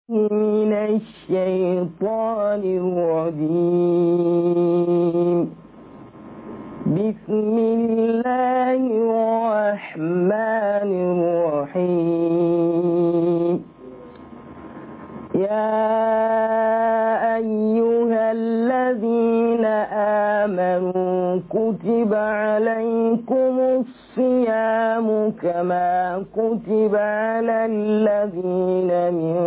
من الشيطان الرجيم بسم الله الرحمن الرحيم يا أيها الذين آمنوا كتب عليكم الصيام كما كتب على الذين من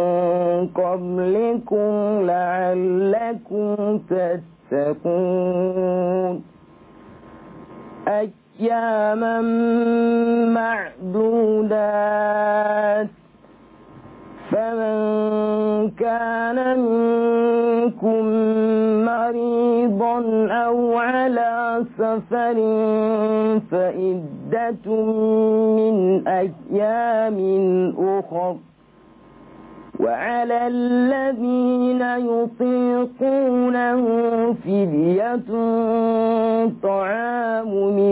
قبلكم لعلكم تتقون أياما معدودات فمن كان منكم مريضا أو على سفر فإدة من أيام أخر وعلى الذين يطيقونه فدية طعام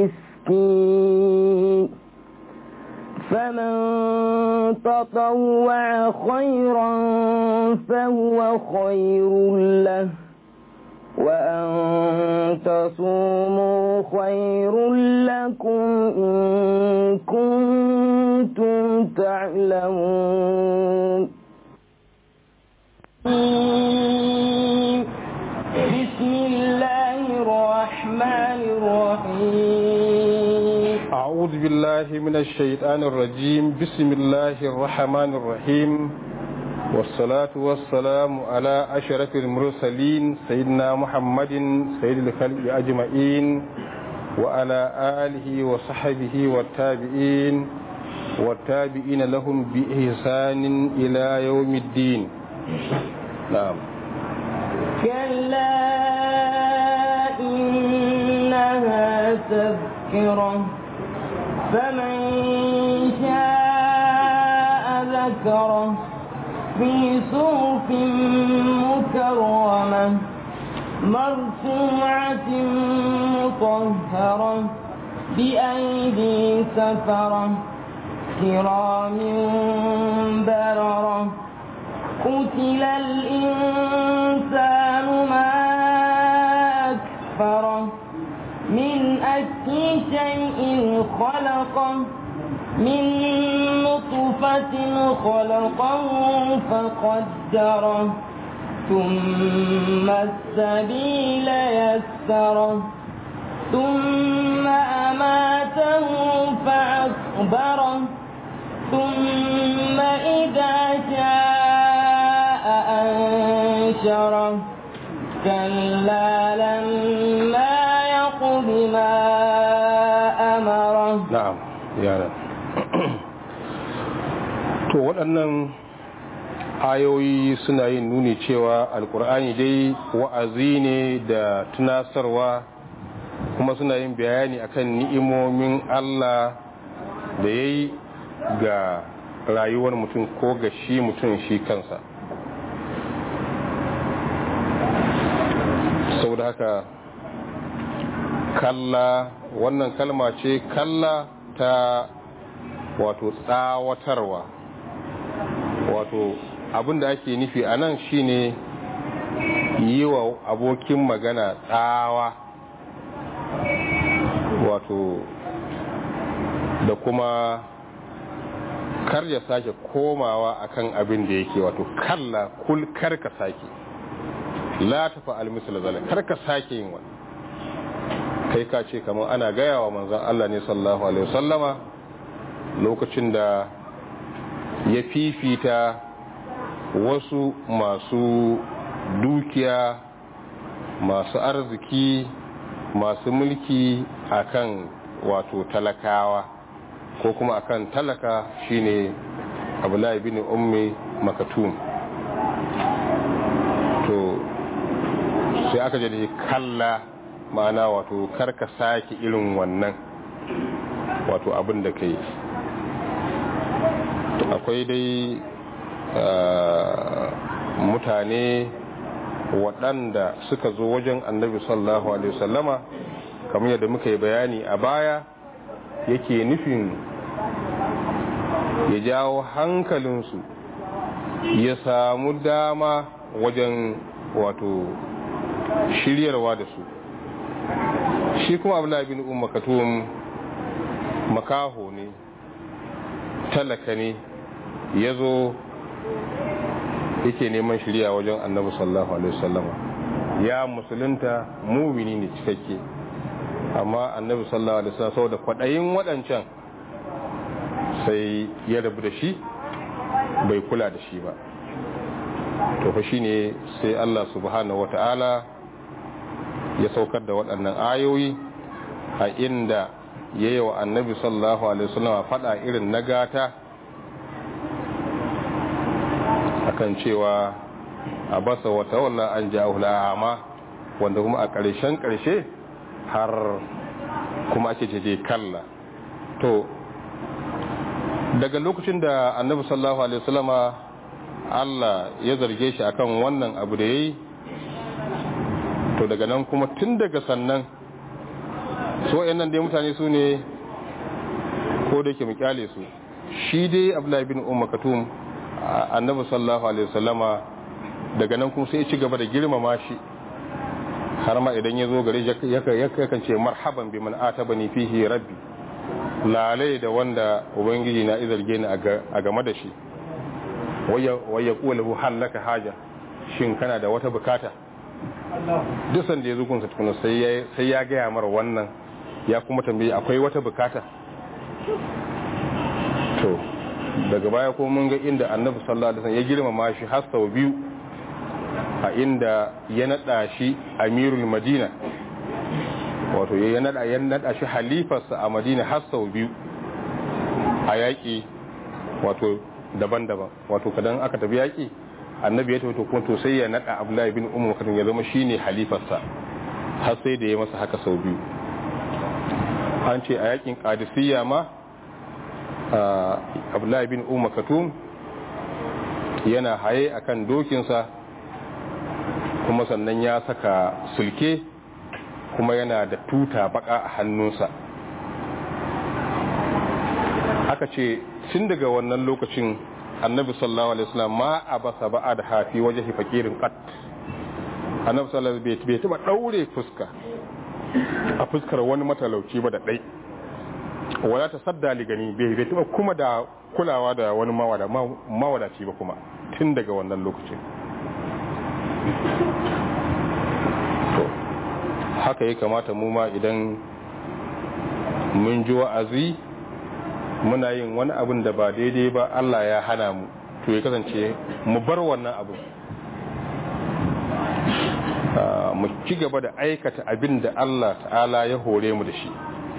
مسكين فمن تطوع خيرا فهو خير له وأن تصوموا خير لكم إن كنتم تعلمون بسم الله الرحمن الرحيم أعوذ بالله من الشيطان الرجيم بسم الله الرحمن الرحيم والصلاة والسلام على أشرف المرسلين سيدنا محمد سيد الخلق أجمعين وعلى آله وصحبه والتابعين والتابعين لهم بإحسان إلى يوم الدين نعم كلا إنها تذكرة فمن شاء ذكره في صوف مكرمة مرفوعة مطهرة بأيدي سفرة كرام بررة قتل الإنسان ما أكفره من أي شيء خلقه من نطفة خلقه فقدره ثم السبيل يسره ثم أماته فأكبره ثم إذا شاء أنشره كلا لما يقض ما أمره na'am yana to waɗannan ayoyi suna yin nuni cewa alkur'ani dai wa'azi ne da tunasarwa kuma suna yin bayani akan ni'imomin Allah da ya yi ga rayuwar mutum ko ga shi mutum shi kansa sau da haka kalla wannan kalma ce kalla ta wato tsawatarwa wato abin da ake nufi a nan shine yi wa abokin magana tsawa wato da kuma kar ya sake komawa akan abin da yake wato kalla kul kar ka sake la tafa almisal zalika kar ka sake yin wani kai ka ce kamar ana gaya wa manzan Allah ne sallallahu alaihi wasallama lokacin da ya fifita wasu masu dukiya masu arziki masu mulki akan wato talakawa ko kuma akan talaka shine abdullahi bin ummi makatum to sai aka je kalla ma'ana wato karka sake irin wannan wato abin da ka yi akwai dai mutane waɗanda suka zo wajen annabi sallallahu alaihi wasallama kamar yadda muka yi bayani a baya yake nufin ya jawo hankalinsu ya samu dama wajen wato shiryarwa da su shi kuma abdullahi bin umma katum makaho ne talaka ne ya zo yake neman shirya wajen annabi sallallahu alaihi wasallama ya musulunta mumini ne cikakke amma annabi sallallahu alaihi wasallam saboda kwadayin waɗancan sai ya rabu da shi bai kula da shi ba to fa shine sai Allah subhanahu wata'ala ya saukar da waɗannan ayoyi a inda ya yi wa annabi sallallahu alaihi wasallam faɗa irin na gata akan cewa a basa wata walla an ja'ahu la'ama wanda kuma a ƙarshen ƙarshe har kuma ake jeje kalla to daga lokacin da annabi sallallahu alaihi wasallama Allah ya zarge shi akan wannan abu da yayi to daga nan kuma tun daga sannan so wayannan dai mutane su ne ko da yake mu kyale su shi dai Abdullahi bin Umma Katum annabi sallallahu alaihi wasallama daga nan kuma sai ya ci gaba da girmama shi har ma idan ya zo gare yakan ce marhaban bi man atabani fihi rabbi lalai da wanda ubangiji na izarge ni a game da shi waya kulahu hallaka haja shin kana da wata bukata duk sanda ya zukunsa tukuna sai ya gaya mara wannan ya kuma tambaye akwai wata bukata to daga baya ko mun ga inda annabi sallallahu alaihi wasallam ya girmama shi har sau biyu a inda ya nada shi amirul madina wato ya nada ya nada shi halifarsa a madina har sau biyu a yaƙi wato daban-daban wato kadan aka tafi yaƙi annabi ya tafi kuma to sai ya nada abdullahi bin umar kadin ya zama shine halifarsa har sai da ya masa haka sau biyu an ce a yaƙin qadisiyya ma abdullahi bin umar katum yana haye akan dokinsa kuma sannan ya saka sulke kuma yana da tuta baka a hannunsa aka ce tun daga wannan lokacin annabi sallallahu alaihi wasallam ma abasa ba'a da hafi waje fakirin qat annabi sallallahu alaihi bai taba daure fuska a fuskar wani matalauci ba da dai wala ta sadda ligani bai bai taba kuma da kulawa da wani mawada mawadaci ba kuma tun daga wannan lokacin to haka ya kamata mu ma idan mun ji wa'azi muna yin wani abin da ba daidai ba Allah ya hana mu to ya kasance mu bar wannan abin mu ci gaba da aikata abin da Allah ta'ala ya hore mu da shi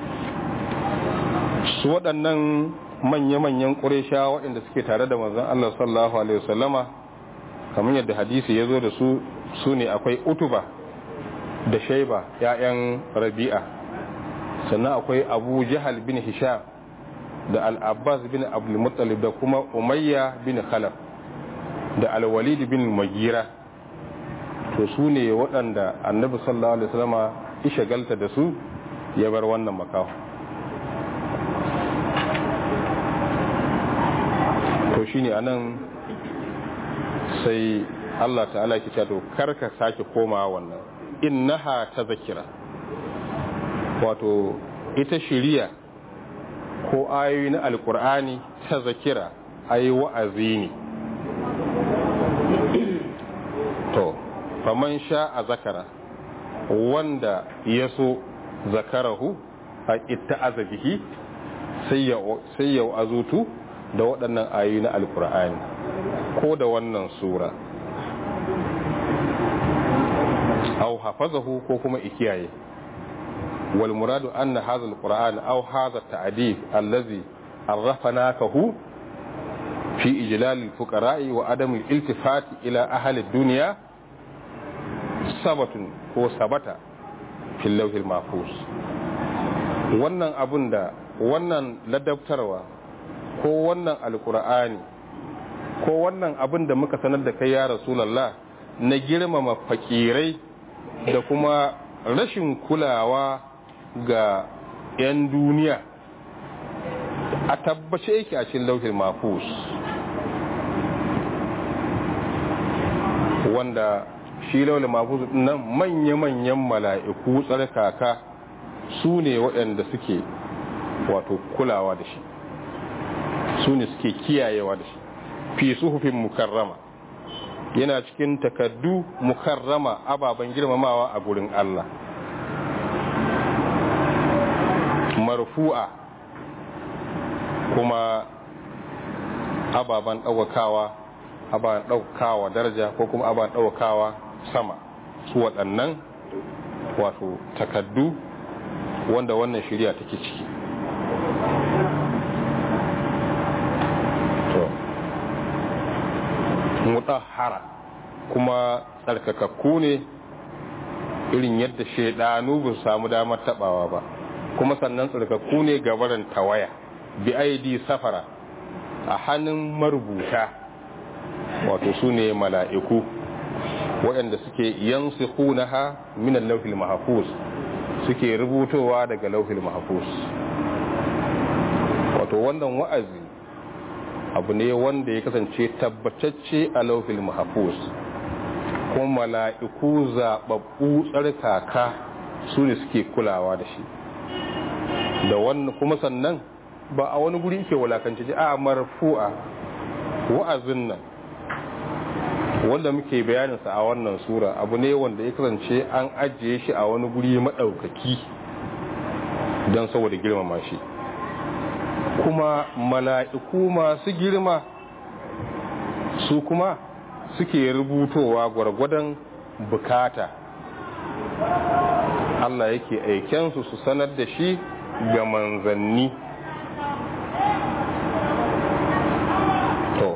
su waɗannan manya-manyan ƙuresha waɗanda suke tare da manzon Allah sallallahu alaihi wasallama kamar yadda hadisi ya zo da su su ne akwai utuba da shaiba 'ya'yan rabi'a sannan akwai abu jihal bin hisham da al'abbas bin abdulmuttalib da kuma umayya bin khalaf da alwalid bin magira to su ne waɗanda annabi sallallahu alaihi wasallama ishagalta da su ya bar wannan makaho to shine anan sai Allah ta'ala ke cewa to karka sake komawa wannan innaha tazkira wato ita shiriya ko ayoyi na alkur'ani ta zakira ayi wa'azi ne to faman sha a zakara wanda ya so zakarahu a ita azabihi sai ya azutu da waɗannan ayoyi na alkur'ani ko da wannan sura au hafazahu ko kuma ikiyaye والمراد أن هذا القرآن أو هذا التعديل الذي عرفناكه في إجلال الفقراء وعدم الالتفات إلى أهل الدنيا ثبت هو ثبت في اللوح المحفوظ wannan abun da wannan ladabtarwa ko wannan alkur'ani ko wannan abun da muka sanar da kai ya rasulallah na girmama fakirai da kuma rashin kulawa ga 'yan duniya a tabbace yake a cikin lauhin mafus wanda shi laula mafuz nan manya-manyan mala'iku tsarkaka su ne waɗanda suke wato kulawa da shi su ne suke kiyayewa da shi fi suhufin mukarrama yana cikin takaddu mukarrama ababen girmamawa a gurin Allah marfu'a kuma ababen ɗaukakawa ababen ɗaukakawa daraja ko kuma ababen ɗaukakawa sama su waɗannan wato takaddu wanda wannan shirya take ciki mutahara kuma tsarkakakku ne irin yadda shaidanu ba su samu damar tabawa ba kuma sannan tsarkakku ne gabaran tawaya bi aidi safara a hannun marubuta wato su ne mala'iku waɗanda suke yansu kunaha minan laufil mahafuz suke rubutowa daga laufil mahafuz wato wannan wa'azi abu ne wanda ya kasance tabbatacce a laufil mahafuz kuma mala'iku zaɓaɓɓu tsarkaka su ne suke kulawa da shi da wannan kuma sannan ba a wani guri ke wulakanci ji a marfu'a wa'azin nan wanda muke bayaninsa a wannan sura abu ne wanda ya kasance an ajiye shi a wani guri maɗaukaki don saboda girmama shi kuma mala'iku masu girma su kuma suke rubutowa gwargwadon bukata Allah yake aikensu su sanar da shi ga manzanni to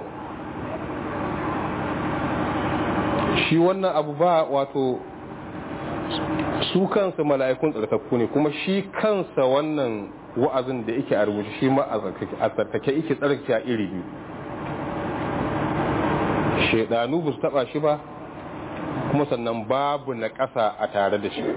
shi wannan abu ba wato su kansa mala'ikun tsarkakku ne kuma shi kansa wannan wa'azin da yake a rubuce shi ma a tsarkake yake tsarkake a iri biyu shaidanu ba su taba shi ba kuma sannan babu na ƙasa a tare da shi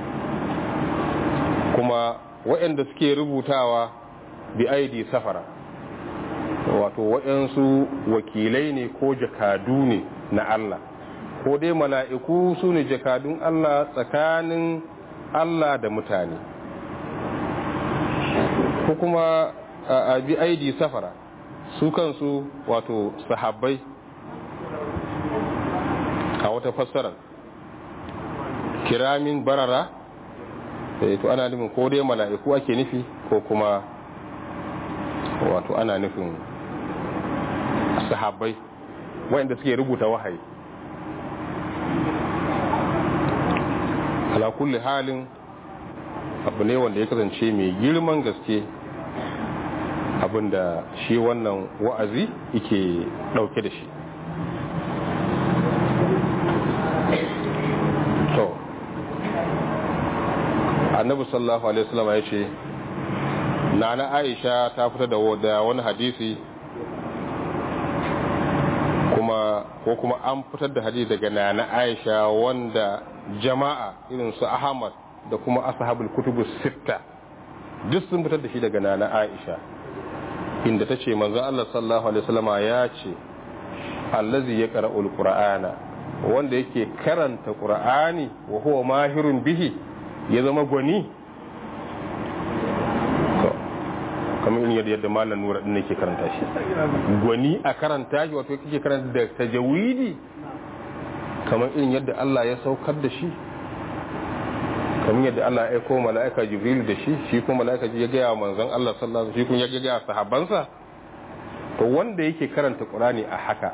kuma waɗanda suke rubutawa bi aidi safara wato waɗansu wakilai ne ko jakadu ne na Allah ko dai mala'iku su ne jakadun Allah tsakanin Allah da mutane ko kuma a bi aidi safara su kansu wato sahabbai a wata fassarar kiramin barara to ana nufin ko dai mala'iku ake nufi ko kuma wato ana nufin sahabbai waɗanda suke rubuta wahayi ala kulli halin abu ne wanda ya kasance mai girman gaske abinda shi wannan wa'azi yake ɗauke da shi to annabi sallallahu alaihi wasallam ya ce nana aisha ta fita da wani hadisi kuma ko kuma an fitar da hadisi daga nana aisha wanda jama'a irin su ahmad da kuma ashabul kutubu sitta duk sun fitar da shi daga nana aisha inda ta ce manzon Allah sallallahu alaihi wasallama ya ce allazi ya qara'ul qur'ana wanda yake karanta qur'ani wa huwa mahirun bihi ya zama gwani to kamar in yadda yadda malam nura din yake karanta shi gwani a karanta shi wato kake karanta da tajawidi kamar irin yadda Allah ya saukar da shi kamar yadda Allah ya aiko mala'ika Jibril da shi shi kuma mala'ika ya gaya manzon Allah sallallahu alaihi wasallam shi kuma ya gaya sahabbansa to wanda yake karanta Qur'ani a haka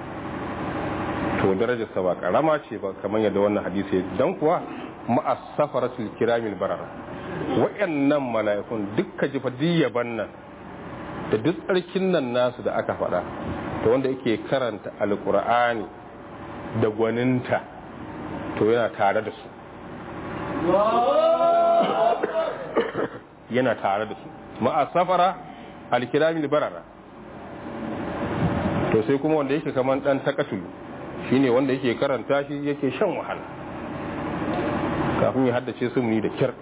to darajarsa ba karama ce ba kamar yadda wannan hadisi dan kuwa ma'as safaratul kiramil barara wayannan mala'ikun dukka jifadiyyaban nan da duk tsarkin nan nasu da aka faɗa to wanda yake karanta alqur'ani da gwaninta to yana tare da su yana tare da su ma'a safara alkiramil barara to sai kuma wanda yake kaman dan takatulu shine wanda yake karanta shi yake shan wahala kafin ya haddace sumuni da kyar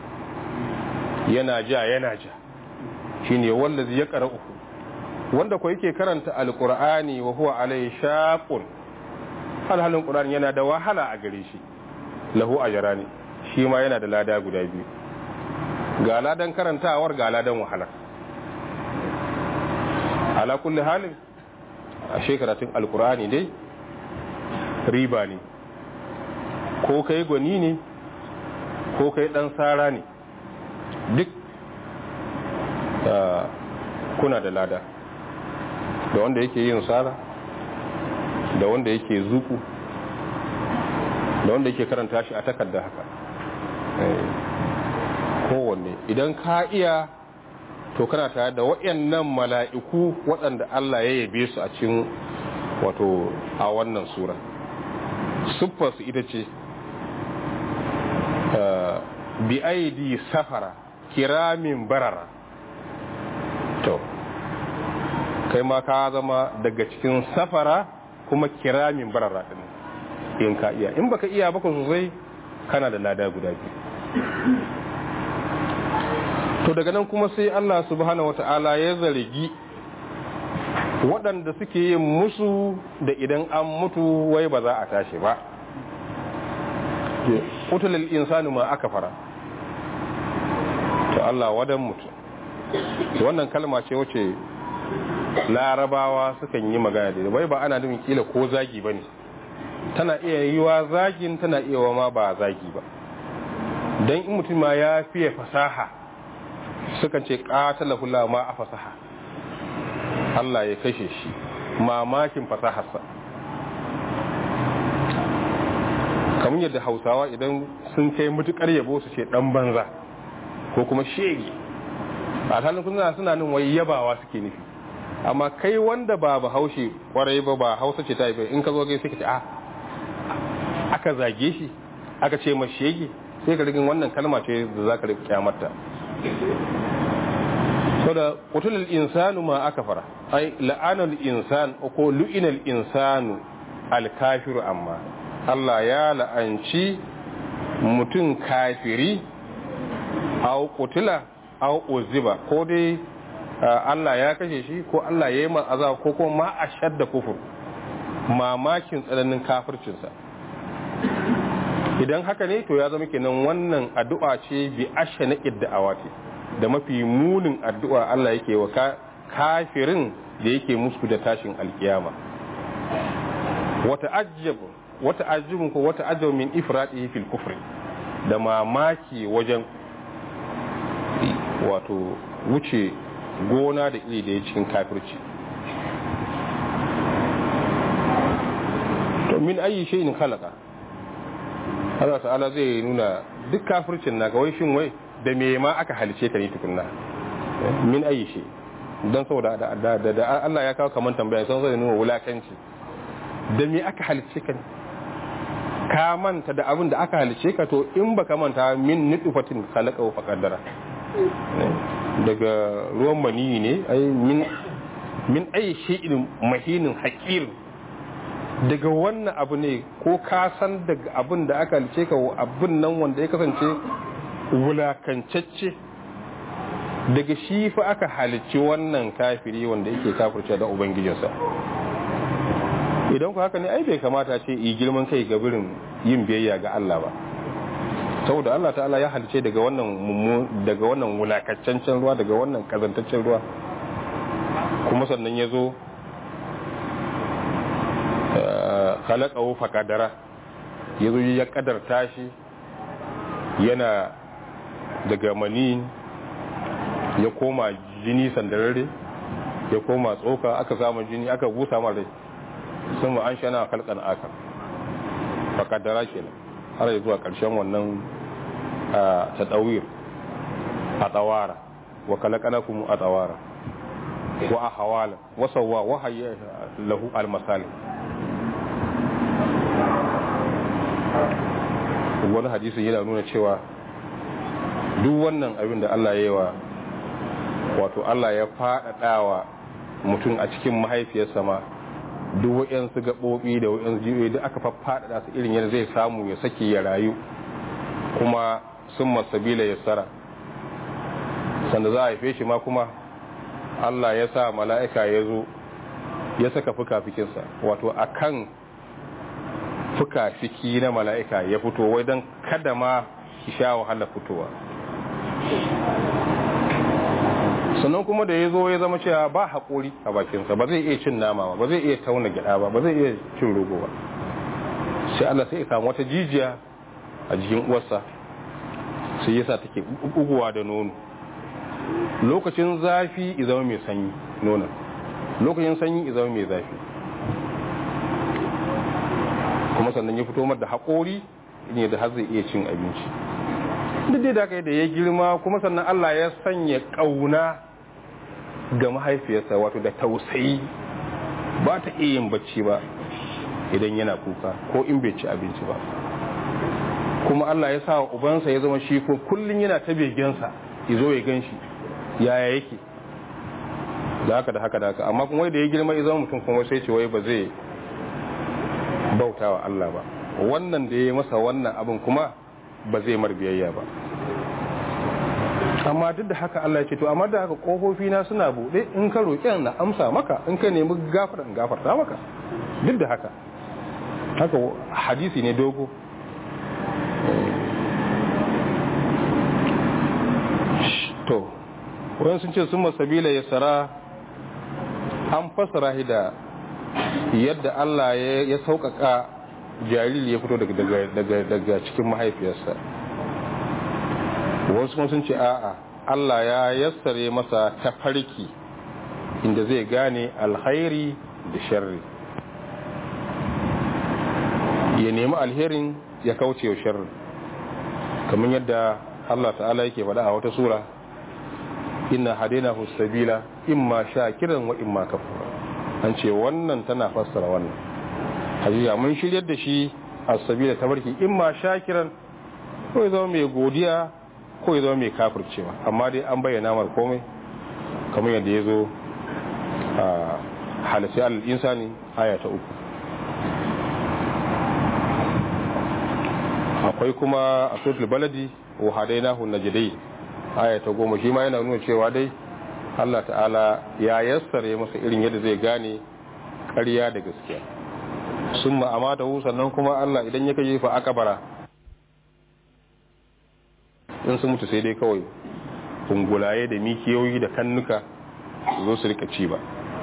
yana ja yana ja shine wallazi ya qara uku wanda ko yake karanta alqur'ani wa huwa alai shaqun alhalin qur'ani yana da wahala a gare shi lahu ajrani shi ma yana da lada guda biyu ga ladan karantawar ga ladan wahalar ala kulli halin a shekaratun alkur'ani dai riba ne ko kai gwani ne ko kai dan sara ne duk kuna da lada da wanda yake yin sara da wanda yake zuku da wanda yake karanta shi a takarda haka kowanne idan ka iya to kana tare da waɗannan mala'iku waɗanda Allah ya yabe su a cikin wato a wannan sura siffarsu ita ce bi aidi safara kiramin barara to kai ma ka zama daga cikin safara kuma kiramin barara ɗin in ka iya in baka iya baka sosai kana da lada guda biyu to daga nan kuma sai Allah subhanahu wata'ala ya zargi waɗanda suke yin musu da idan an mutu wai ba za a tashi ba ƙutulil insani ma aka fara to Allah wadan mutu wannan kalma ce wace larabawa sukan yi magana da wai ba ana nufin kila ko zagi ba ne tana iya yiwa zagin tana iya wa ma ba zagi ba don in mutum ma ya fiye fasaha sukan ce ƙatala hula ma a fasaha Allah ya kashe shi mamakin fasaharsa kamar yadda hausawa idan sun kai mutukar yabo su ce dan banza ko kuma shege a halin kuna suna nan wai yabawa suke nufi amma kai wanda ba ba haushe kwarai ba ba hausa ce ta yi in ka zo gai suka ce a aka zage shi aka ce ma shege sai ka rigin wannan kalma ce da za ka rikin kyamarta so da kutulul insanu ma aka fara ai la'anul insan ko lu'inal insanu alkafiru amma Allah ya la'anci mutum kafiri au kutula au uziba ko dai Allah ya kashe shi ko Allah ya yi ma'aza ko kuma ma a shadda kufur mamakin tsananin kafircinsa idan haka ne to ya zama kenan wannan addu'a ce bi ashe na idda'awa ce da mafi munin addu'a Allah yake wa kafirin da yake musu da tashin alkiyama wata ajabu wata ajibun ko wata ajabu min ifradihi fil kufri da mamaki wajen wato wuce gona da iri da ya cikin kafirci to min ayi shay'in khalaqa Allah ta'ala zai nuna duk kafircin na wai shin wai da me ma aka halice ka ne tukunna min ayi shi dan saboda da da da Allah ya kawo kaman tambaya sai zai nuna wulakanci da me aka halice ka ne ka manta da abin da aka halice ka to in baka manta min nutfatin khalaqa fa qaddara daga ruwan maniyi ne ai min min ayi shay'in mahinin haqir daga wannan abu ne ko ka san daga abin da aka halice ka abin nan wanda ya kasance wulakancacce daga shi fa aka halicci wannan kafiri wanda yake kafirce da ubangijinsa idan ku haka ne ai bai kamata ce yi girman kai ga birin yin biyayya ga Allah ba saboda Allah ta'ala ya halice daga wannan daga wannan wulakancancen ruwa daga wannan kazantaccen ruwa kuma sannan ya zo khalaqahu faqadara yazo ya kadarta shi yana daga mani ya koma jini sandarare ya koma tsoka aka samu jini aka busa ma rai sun an shana kalkan aka faqadara kenan har ya zuwa karshen wannan ta dawir a tsawara wa kalakanakum a tsawara wa a hawala wasawwa wahayya lahu almasali wani hadisi yana nuna cewa duk wannan abin da Allah ya yi wa wato Allah ya faɗaɗawa mutum a cikin mahaifiyarsa ma duk waɗansu gaɓoɓi da waɗansu jiyoyi da aka faɗaɗa su irin yadda zai samu ya sake ya rayu kuma sun masabila ya tsara sanda za a haife shi ma kuma Allah ya sa mala'ika ya zo ya saka fuka-fikinsa wato a kan fuka-fiki na mala'ika ya fito wai don kada ma sha wahala fitowa sannan kuma da ya zo ya zama cewa ba haƙori a bakinsa ba zai iya cin nama ba ba zai iya tauna gyaɗa ba ba zai iya cin rogo ba sai Allah sai ya samu wata jijiya a jikin uwarsa sai yasa take uguwa da nono lokacin zafi ya zama mai sanyi nonon lokacin sanyi ya zama mai zafi kuma sannan ya fito mar da haƙori ne da har zai iya cin abinci duk dai da kai da ya girma kuma sannan Allah ya sanya ƙauna ga mahaifiyarsa wato da tausayi ba ta iya yin bacci ba idan yana kuka ko in bai ci abinci ba kuma Allah ya sa ubansa ya zama shi ko kullum yana ta begensa ya zo ya gan shi yaya yake da haka da haka da haka amma kuma da ya girma ya zama mutum kuma sai ce wai ba zai bauta wa Allah ba wannan da ya yi masa wannan abin kuma ba zai mar biyayya ba amma duk da haka Allah ya ce to amma da haka kofofi na suna bude in ka roƙi na amsa maka in ka nemi gafara in gafarta maka duk da haka haka hadisi ne dogo to wayan sun ce sun masabila ya sara an fasara shi da yadda Allah ya sauƙaƙa jariri ya fito daga cikin mahaifiyarsa wasu kuma sun ce a'a Allah ya yassare masa tafarki inda zai gane alkhairi da sharri ya nemi alherin ya kauce wa sharri kamar yadda Allah ta'ala yake faɗa a wata sura inna hadaina sabila imma shakiran wa imma kafura an ce wannan tana fassara wannan hajiya mun shiryar da shi a sabila tabarki imma shakiran ko ya zama mai godiya ko ya zama mai kafircewa amma dai an bayyana mar komai kamar yadda ya zo a halittu al'insani aya ta uku akwai kuma a sotul baladi wa hadainahu najdai aya ta goma shi ma yana nuna cewa dai Allah ta'ala ya yassare masa irin yadda zai gane ƙarya da gaskiya sun ma'ama da sannan kuma Allah idan ya kaje fa akabara in sun mutu sai dai kawai ungulaye da mikiyoyi da kannuka zo su rika ci ba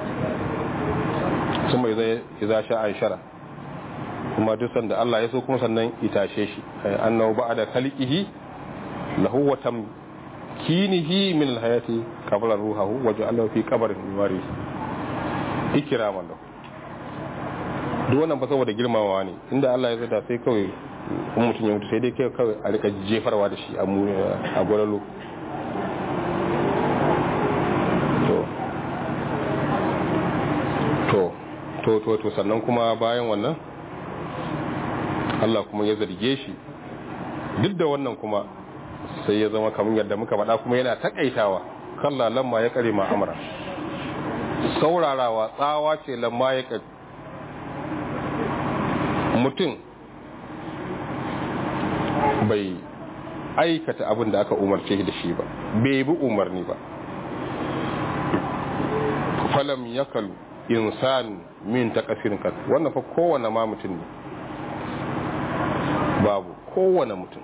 sun mai zai za sha aishara kuma duk sanda Allah ya so kuma sannan itashe shi annahu ba'da khalqihi lahu wa tamkinihi min alhayati qabla ruhahu wa ja'alahu fi qabrin yuwari ikraman lahu duk wannan fa saboda girmamawa ne inda Allah ya zada sai kawai in mutum ya mutu sai dai kawai a rika jefarwa da shi a gwaralo to to to to sannan kuma bayan wannan Allah kuma ya zarge shi duk da wannan kuma sai ya zama kamar yadda muka faɗa kuma yana takaitawa kalla lamma ya kare ma amara saurarawa tsawa ce lamma ya kare mutum bai aikata abin da aka umarce da shi ba bai bi umarni ba falam yakal insan min takasirin kas wannan fa kowane ma mutum ne babu kowane mutum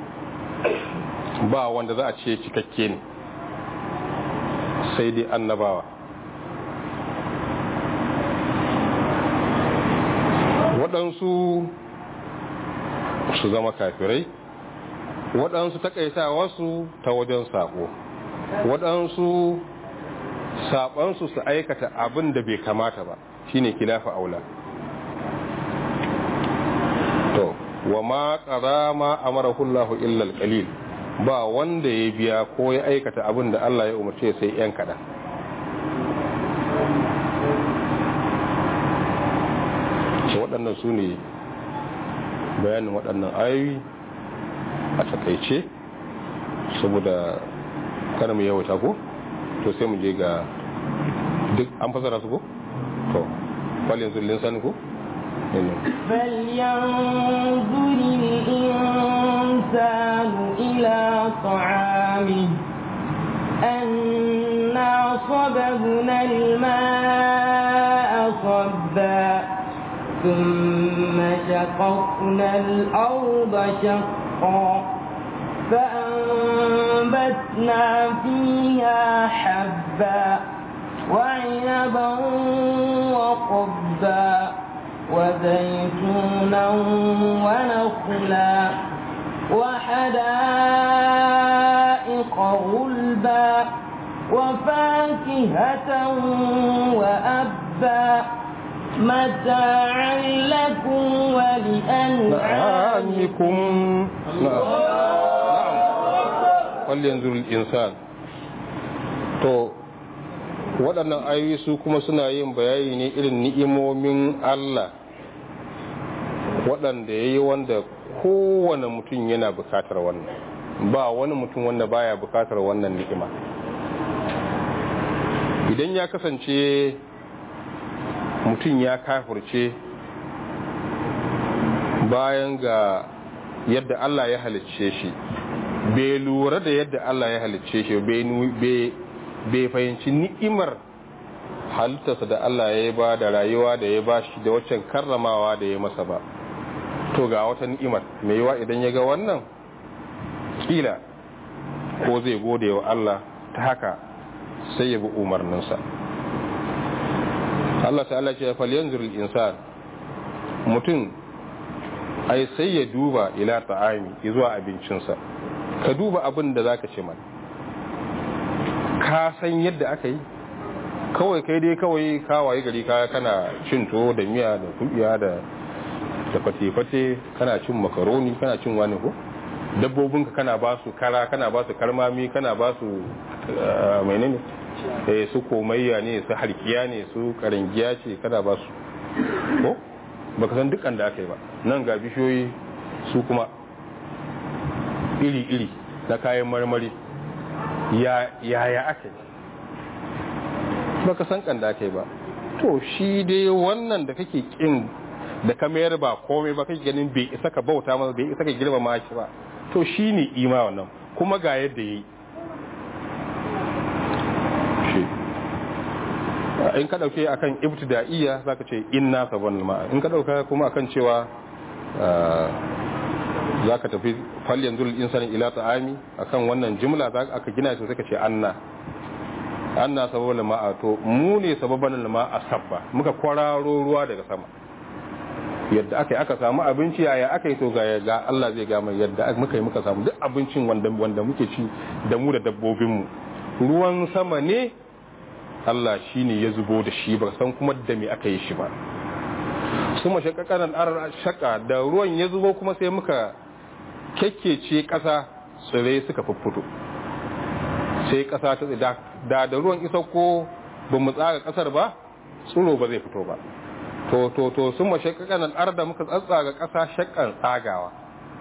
ba wanda za a ce cikakke ne sai dai annabawa waɗansu su zama kafirai waɗansu takaita wasu ta wajen saƙo waɗansu saɓansu su aikata abin da bai kamata ba shine kilafa aula to wa ma ƙara ma amara hullahu illal qalil ba wanda ya biya ko ya aikata abin da Allah ya umarce sai yan kaɗan ce waɗannan su ne bayanin waɗannan ayoyi a takaice saboda kada mu yawata ko to sai mu je ga duk an fasara su ko to bal yanzu linsan ko فلينظر الإنسان إلى طعامه أنا صببنا الماء صبا ثم ثم شققنا الأرض شقا فأنبتنا فيها حبا وعنبا وقبا وزيتونا ونخلا وحدائق غلبا وفاكهة وأبا متاعا لكم ولأنعامكم نعم falyanzur insan to waɗannan ayoyi su kuma suna yin bayani ne irin ni'imomin Allah waɗanda ya yi wanda kowane mutum yana bukatar wannan ba wani mutum wanda baya bukatar wannan ni'ima idan ya kasance mutum ya kafurce bayan ga yadda Allah ya halicce shi bai lura da yadda Allah ya halicce shi bai fahimci ni'imar halittarsa da Allah ya ba da rayuwa da ya ba shi da waccan karramawa da ya masa ba to ga wata ni'imar mai yiwa idan ya ga wannan kila ko zai gode wa Allah ta haka sai ya bi umarninsa Allah ta'ala ce falyanzur insan mutum ai sai ya duba ila ta'ami zuwa abincinsa ka duba abin da zaka ce mana ka san yadda aka yi kawai kai dai kawai kawaye gari ka kana cin tuwo da miya da kubiya da da fate-fate kana cin makaroni kana cin wani ko dabbobinka kana ba su kara kana ba su karmami kana ba su menene eh su komayya ne su harkiya ne su karangiya ce kana ba su ko baka san dukkan da aka yi ba nan ga bishiyoyi su kuma iri-iri na kayan marmari ya ya aka yi baka san kan da aka yi ba to shi dai wannan da kake kin da ka mayar ba komai ba kake ganin bai isa ka bauta masa bai isa ka girmama shi ba to shi ne ima wannan kuma ga yadda ya yi in ka dauke akan ibtida'iyya zaka ce inna sabon ma in ka dauka kuma akan cewa zaka tafi fal yanzu insani ila ta'ami akan wannan jumla za aka gina shi zaka ce anna anna sababal ma'a to mu ne sababan ma'a sabba muka kwararo ruwa daga sama yadda aka yi aka samu abinci yaya aka yi to ga ga Allah zai gama yadda muka yi muka samu duk abincin wanda wanda muke ci da mu da dabbobin mu ruwan sama ne Allah shine ya zubo da shi ba san kuma da me aka yi shi ba su mashakakanan arar shaka da ruwan ya zubo kuma sai muka kekkece ƙasa tsirrai suka fuffuto sai ƙasa ta da da da ruwan isa ko ba mu tsaga ƙasar ba tsiro ba zai fito ba to to to sun mashakakanan arar da muka tsatsaga ƙasa shakkan tsagawa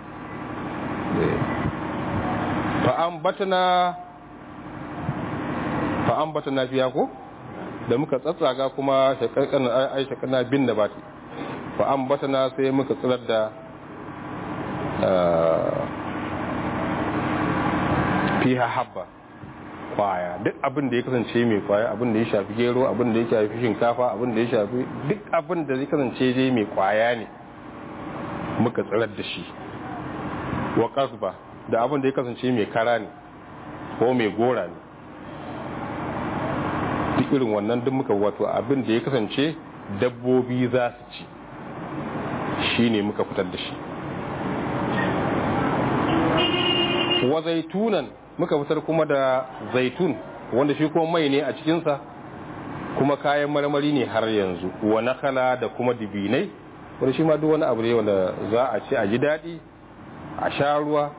fa'ambatana fa'ambatana fiya ko da muka tsatsaga kuma shakakanan ai shakana bin da bati fa'ambatana sai muka tsirar da fiha habba kwaya duk abin da ya kasance mai kwaya abin da ya shafi gero abin da ya shafi shinkafa abin da ya shafi duk abin da ya kasance dai mai kwaya ne muka tsirar da shi wa kasba da abin da ya kasance mai kara ne ko mai gora ne duk irin wannan duk muka wato abin da ya kasance dabbobi za su ci shi ne muka fitar da shi wa zaitunan muka fitar kuma da zaitun wanda shi kuma mai ne a cikinsa kuma kayan marmari ne har yanzu wa nakala da kuma dibinai wanda shi ma duk wani abu ne wanda za a ci a ji daɗi a sha ruwa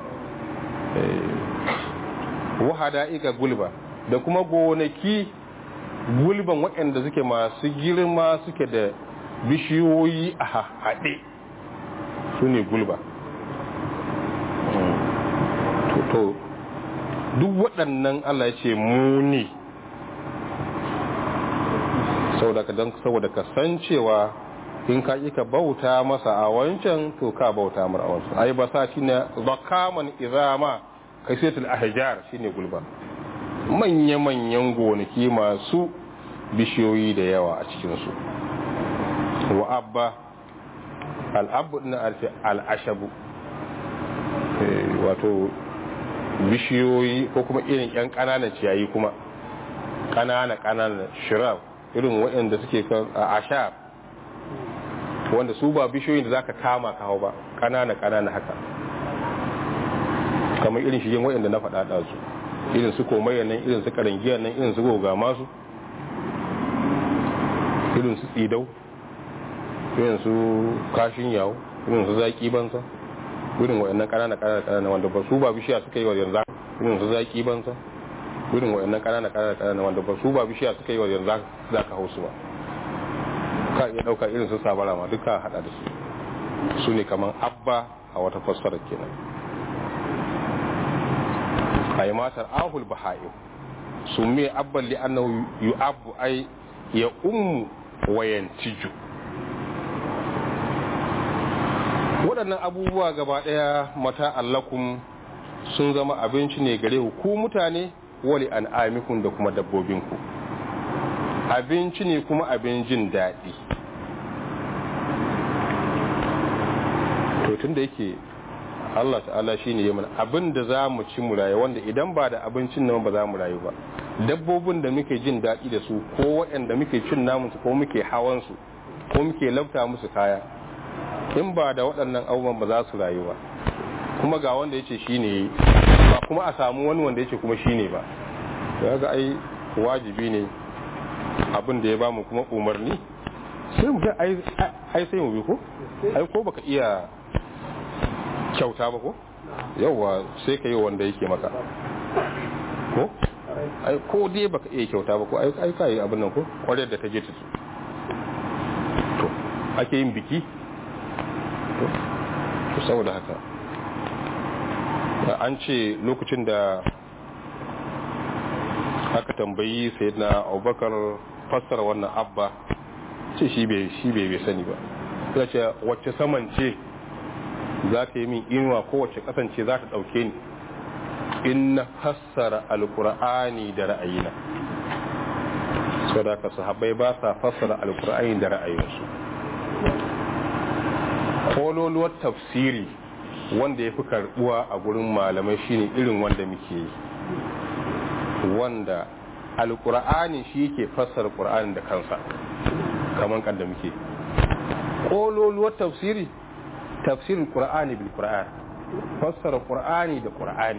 wahada ika gulba da kuma gonaki gulban waɗanda suke masu girma suke da bishiyoyi a haɗe su ne gulba to duk waɗannan Allah ya ce muni saboda ka san cewa in ka ka bauta masa a wancan to ka bauta mara a wancan ai ba sa shi ne zakaman izama kasitul ahjar shine gulba manya-manyan gonaki masu bishiyoyi da yawa a cikinsu wa abba al'abu na alfi al'ashabu wato bishiyoyi ko kuma irin yan ƙananan ciyayi kuma ƙanana ƙananan shirab irin waɗanda suke kan a ashab wanda su ba bishiyoyin da za ka kama kawo ba ƙanana ƙanana haka kamar irin shigen waɗanda na faɗa ɗazu irin su komayar nan irin su karangiyar nan irin su goga masu irin su tsidau irin su kashin yawo irin su zaki bansa irin waɗannan ƙanana ƙanana ƙanana wanda ba su ba bishiya suka yi wa yanzu irin su zaki bansa irin waɗannan ƙanana ƙanana ƙanana wanda ba su ba bishiya suka yi wa yanzu za ka hausu ba ka iya ɗauka irin su sabara ma duka haɗa da su su ne kamar abba a wata fassarar kenan a yi matar ahul baha'im su me abban li annahu yu'abbu ai ya ummu wayantiju waɗannan abubuwa gaba ɗaya mata allakum sun zama abinci ne gare ku mutane wali an amikun da kuma dabbobinku abinci ne kuma abin jin daɗi to tun da yake Allah ta'ala shi ne mana abin da za mu ci mu rayu wanda idan ba da abincin nan ba za mu rayu ba dabbobin da muke jin daɗi da su ko waɗanda muke cin namunsu ko muke hawansu ko muke lafta musu kaya in ba da waɗannan abubuwan ba za su rayu ba kuma ga wanda ya ce shi ne ba kuma a samu wani wanda ya ce kuma shi ne ba ya ga ai wajibi ne abin da ya ba mu kuma umarni sai mu ga ai sai mu bi ko ai ko baka iya kyauta ba ko yauwa sai ka yi wanda yake maka ko ai ko dai baka iya kyauta ba ko ai ka yi abin nan ko kwarar da ta je ta to ake yin biki to saboda haka an ce lokacin da aka tambayi sayyidina abubakar fassara wannan abba ce shi bai shi bai sani ba ya ce wacce saman ce za ta yi min inuwa kowace kasance za ta ɗauke ni in na fassara alkur'ani da ra'ayina sau da ka sahabbai ba sa fassara alkur'ani da ra'ayinsu kololuwar tafsiri wanda ya fi karbuwa a gurin malamai shine irin wanda muke yi wanda alkur'ani shi ke fassara ƙur'ani da kansa kamar kan da muke kololuwar tafsiri tafsirin qur'ani bil qur'an fassara qur'ani da qur'ani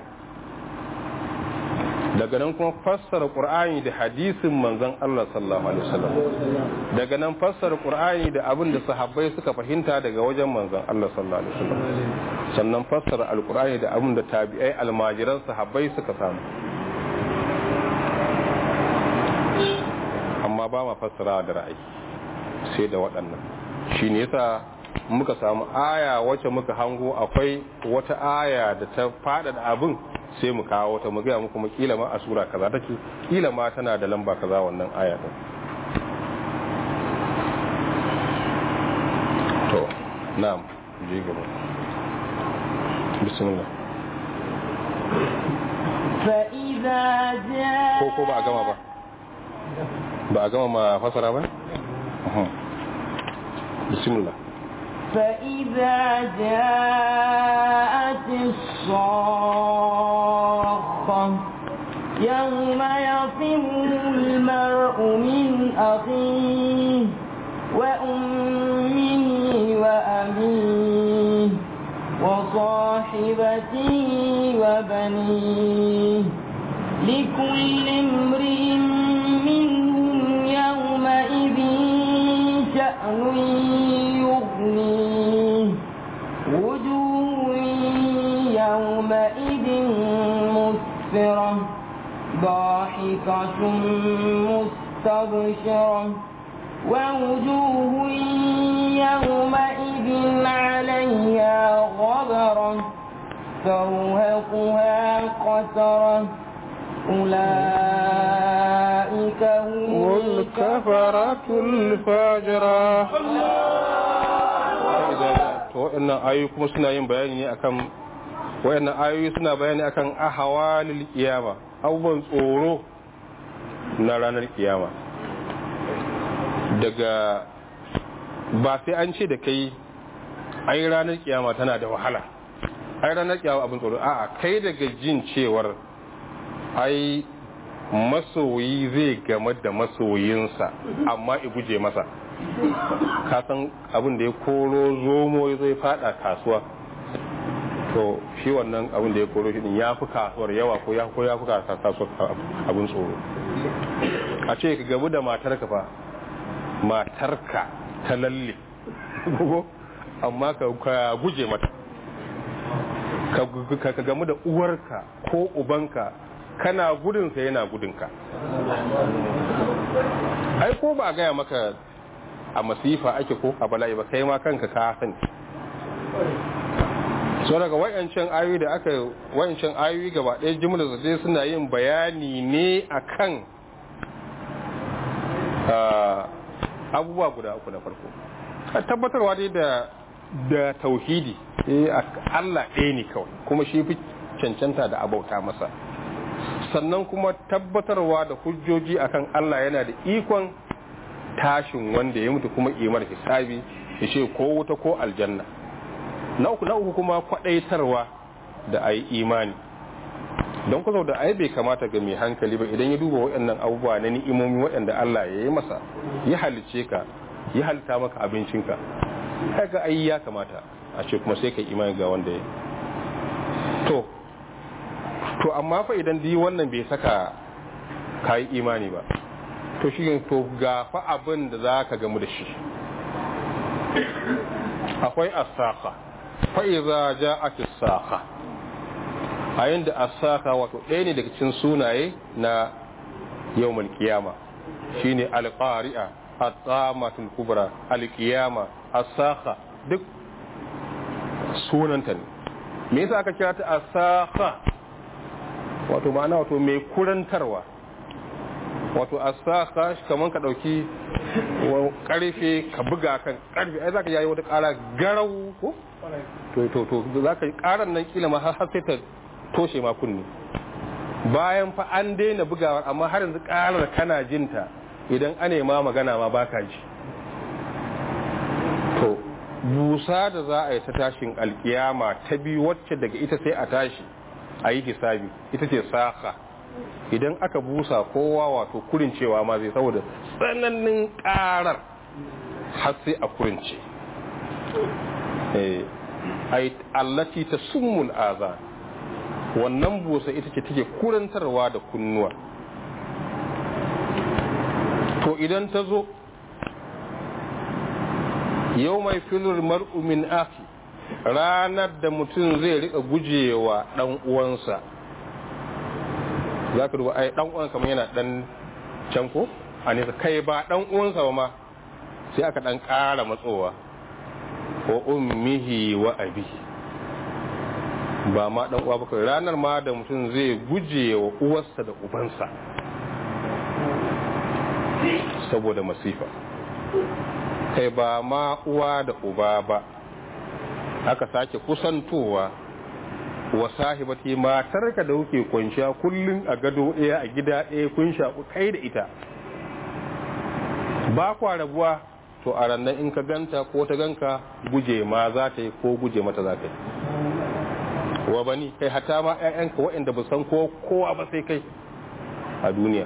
daga nan kuma fassara qur'ani da hadisin manzon Allah sallallahu alaihi wasallam daga nan fassara qur'ani da abin da sahabbai suka fahimta daga wajen manzon Allah sallallahu alaihi wasallam sannan fassara alqur'ani da abin da tabi'ai almajiran sahabbai suka samu amma ba ma fassara da ra'ayi sai da waɗannan shine yasa muka samu aya wacce muka hango akwai wata aya da ta faɗaɗa abin sai mu kawo wata mu gaya muku kuma kila ma a sura kaza take kila ma tana da lamba kaza wannan aya din to na'am je gaba bismillah فإذا جاء ko ko ba a gama ba ba a gama ma fasara ba bismillah فإذا جاءت الصاخة يوم يفر المرء من أخيه وأمه وأبيه وصاحبته وبنيه لكل امرئ منهم يومئذ شأن يغنيه وجوه يومئذ مسفرة ضاحكة مستبشرة ووجوه يومئذ عليها غبرة ترهقها قترة أولئك هم والكفرة الفاجرة to waɗannan ayoyi kuma suna yin bayani ne akan waɗannan ayoyi suna bayani akan ahawalil kiyama abubuwan tsoro na ranar kiyama daga ba sai an ce da kai ai ranar kiyama tana da wahala ai ranar kiyama abin tsoro a'a kai daga jin cewar ai masoyi zai game da masoyinsa amma i guje masa ka san abin da ya koro zomo ya zai fada kasuwa to shi wannan abin da ya koro shi din ya fi kasuwar yawa ko ya ko ya fi kasuwar abin tsoro a ce ka gabu da matarka fa matarka ta lalle gugu amma ka guje mata ka gamu da uwarka ko ubanka kana gudunsa yana gudunka ai ko ba a gaya maka a masifa ake ko a bala'i ba kai ma kanka ka sani so daga wayancan ayoyi da aka wayancan ayoyi gaba ɗaya jimlar da suna yin bayani ne akan abubuwa guda uku na farko tabbatarwa dai da da tauhidi Allah ɗaya ne kawai kuma shi fi cancanta da abauta masa sannan kuma tabbatarwa da hujjoji akan Allah yana da ikon tashin wanda ya mutu kuma imar hisabi ya ce ko wuta ko aljanna na uku na uku kuma kwadaitarwa da ayi imani don ku da ai bai kamata ga mai hankali ba idan ya duba waɗannan abubuwa na ni'imomi waɗanda Allah ya yi masa ya halice ka ya halitta maka abincinka kaga ai ya kamata a ce kuma sai ka imani ga wanda ya to to amma fa idan dai wannan bai saka ka yi imani ba to shi to ga fa abin da za ka gamu da shi akwai asaka fa iza ja'at as-saqa a yanda asaka wato ɗaya ne daga cikin sunaye na yawmul qiyama shine al-qari'a at-tamatul kubra al-qiyama as-saqa duk sunanta ne me yasa aka kira ta as-saqa wato ma'ana wato mai kurantarwa wato asaka kaman ka dauki karfe ka buga kan karfe ai zaka yayi wata kara garau ko to to to zaka yi karan nan kila ma har sai ta toshe ma kunni bayan fa an daina bugawa amma har yanzu karar kana jinta idan ane ma magana ma baka ji to busa da za a yi ta tashin alkiyama ta biyu wacce daga ita sai a tashi a yi hisabi ita ce saka idan aka busa kowa wato kurincewa ma zai saboda tsananin karar har sai a kurince ai allati ta summul aza wannan busa ita ce take kurantarwa da kunnuwa to idan ta zo yau mai filin mar'u min aki ranar da mutum zai rika gujewa dan uwansa za ka duba ai dan uwan kamar yana dan can ko a nesa kai ba dan uwansa ba ma sai aka dan ƙara matsowa wa ummihi wa abi ba ma dan uwa ba ranar ma da mutum zai guje wa uwarsa da ubansa saboda masifa kai ba ma uwa da uba ba aka sake kusantowa wa sahibati matarka da kuke kwanciya kullun a gado ɗaya a gida ɗaya kun shaku kai da ita ba kwa rabuwa to a rannan in ka ganta ko ta ganka guje ma za ta yi ko guje mata za ta yi wa bani kai hata ma 'ya'yanka waɗanda ba san ko kowa ba sai kai a duniya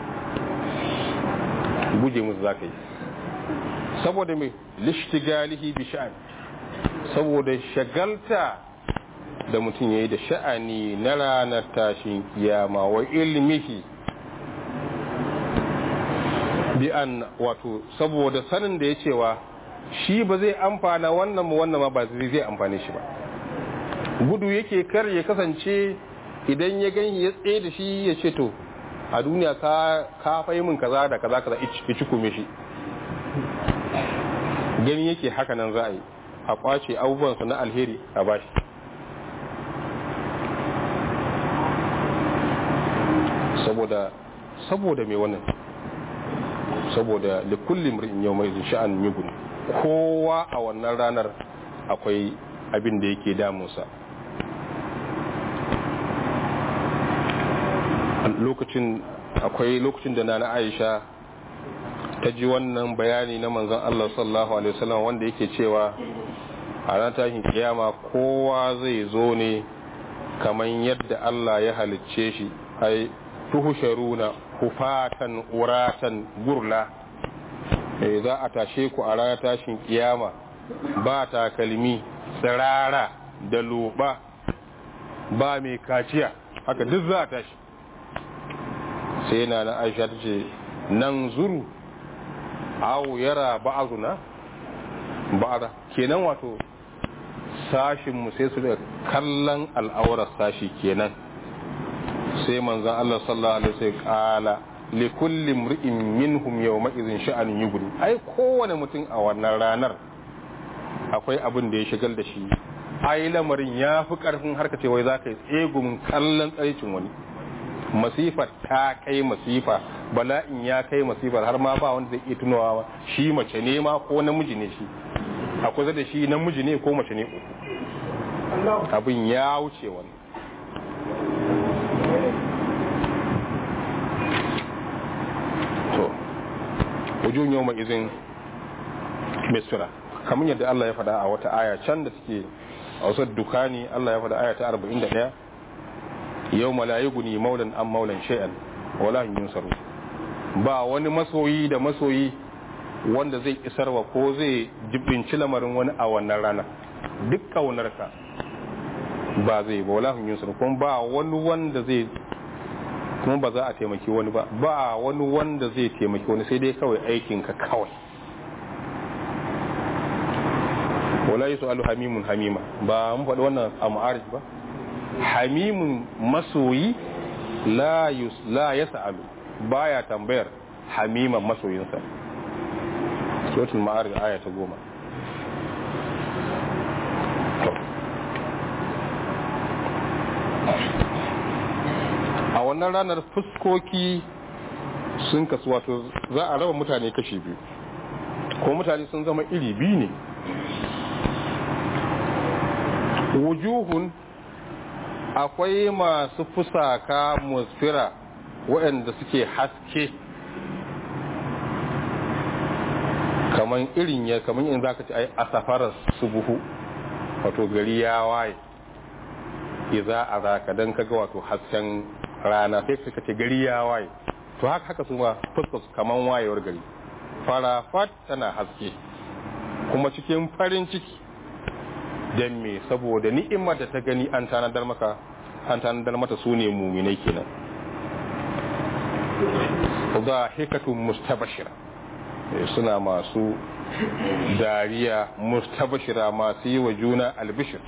guje musu za ka yi saboda mai lishtigalihi bi sha'ani saboda shagalta da mutum ya yi da sha'ani na ranar tashin kiyama wa ilmihi bi an wato saboda sanin da ya cewa shi ba zai amfana wannan mu wannan ma ba zai amfane shi ba gudu yake kar ya kasance idan ya gani ya tsaye da shi ya ce to a duniya ka ka min kaza da kaza kaza ici kume shi gani yake haka nan za a yi a kwace abubuwansa na alheri a bashi saboda saboda mai wannan saboda likulli mri'in yau mai sha'an yugun kowa a wannan ranar akwai abin da yake damunsa lokacin akwai lokacin da nana aisha ta ji wannan bayani na manzon Allah sallallahu alaihi wasallam wanda yake cewa a ran tashin kiyama kowa zai zo ne kamar yadda Allah ya halicce shi ai tuhusharuna hufatan uratan gurla eh za a tashe ku a ranar tashin kiyama ba takalmi tsirara da loba ba mai kaciya haka duk za a tashi sai na na aisha ta ce nan zuru awu yara ba'azuna ba'aza kenan wato sashinmu sai su da kallon al'aurar sashi kenan sai manzan Allah sallallahu alaihi wasallam kala li kulli mri'in minhum yawma idhin sha'anin yughni ai kowane mutum a wannan ranar akwai abin da ya shigar da shi ai lamarin ya fi karfin harka ce wai zaka yi tsegumin kallon tsaricin wani masifar ta kai masifa bala'in ya kai masifar har ma ba wanda zai iya tunawa shi mace ne ma ko namiji ne shi akwai da shi namiji ne ko mace ne uku abin ya wuce wani to wujun yau mai izin misira kamar yadda Allah ya faɗa a wata aya can da suke a wasu dukani Allah ya faɗa aya ta 41 yau malayi guni maulan an maulan shay'an wala yin saru ba wani masoyi da masoyi wanda zai isarwa ko zai jibinci lamarin wani a wannan rana duk kaunarka ba zai ba wala yin saru kuma ba wani wanda zai kuma ba za a taimaki wani ba ba wani wanda zai taimaki wani sai dai kawai aikinka kawai wala yi su'alu hamimun hamima ba mun faɗi wannan a ma'arij ba hamimun masoyi la yus la ya sa'alu baya tambayar hamiman masoyinsa suratul ma'arij aya ta goma a wannan ranar fuskoki sun kasu wato za a raba mutane kashi biyu ko mutane sun zama iri biyu ne wujuhun akwai masu fusaka musfira waɗanda suke haske kamar irin ya kamar in za ka ci a safarar subuhu wato gari ya waye iza a za ka don kaga wato hasken rana sai ka ce gari ya waye to haka haka su ma fuskar kamar wayewar gari farafat tana haske kuma cikin farin ciki don me saboda ni'imar da ta gani an tanadar maka an tanadar mata su ne muminai kenan za hikatun mustabashira suna masu dariya mustabashira masu yi wa juna albishir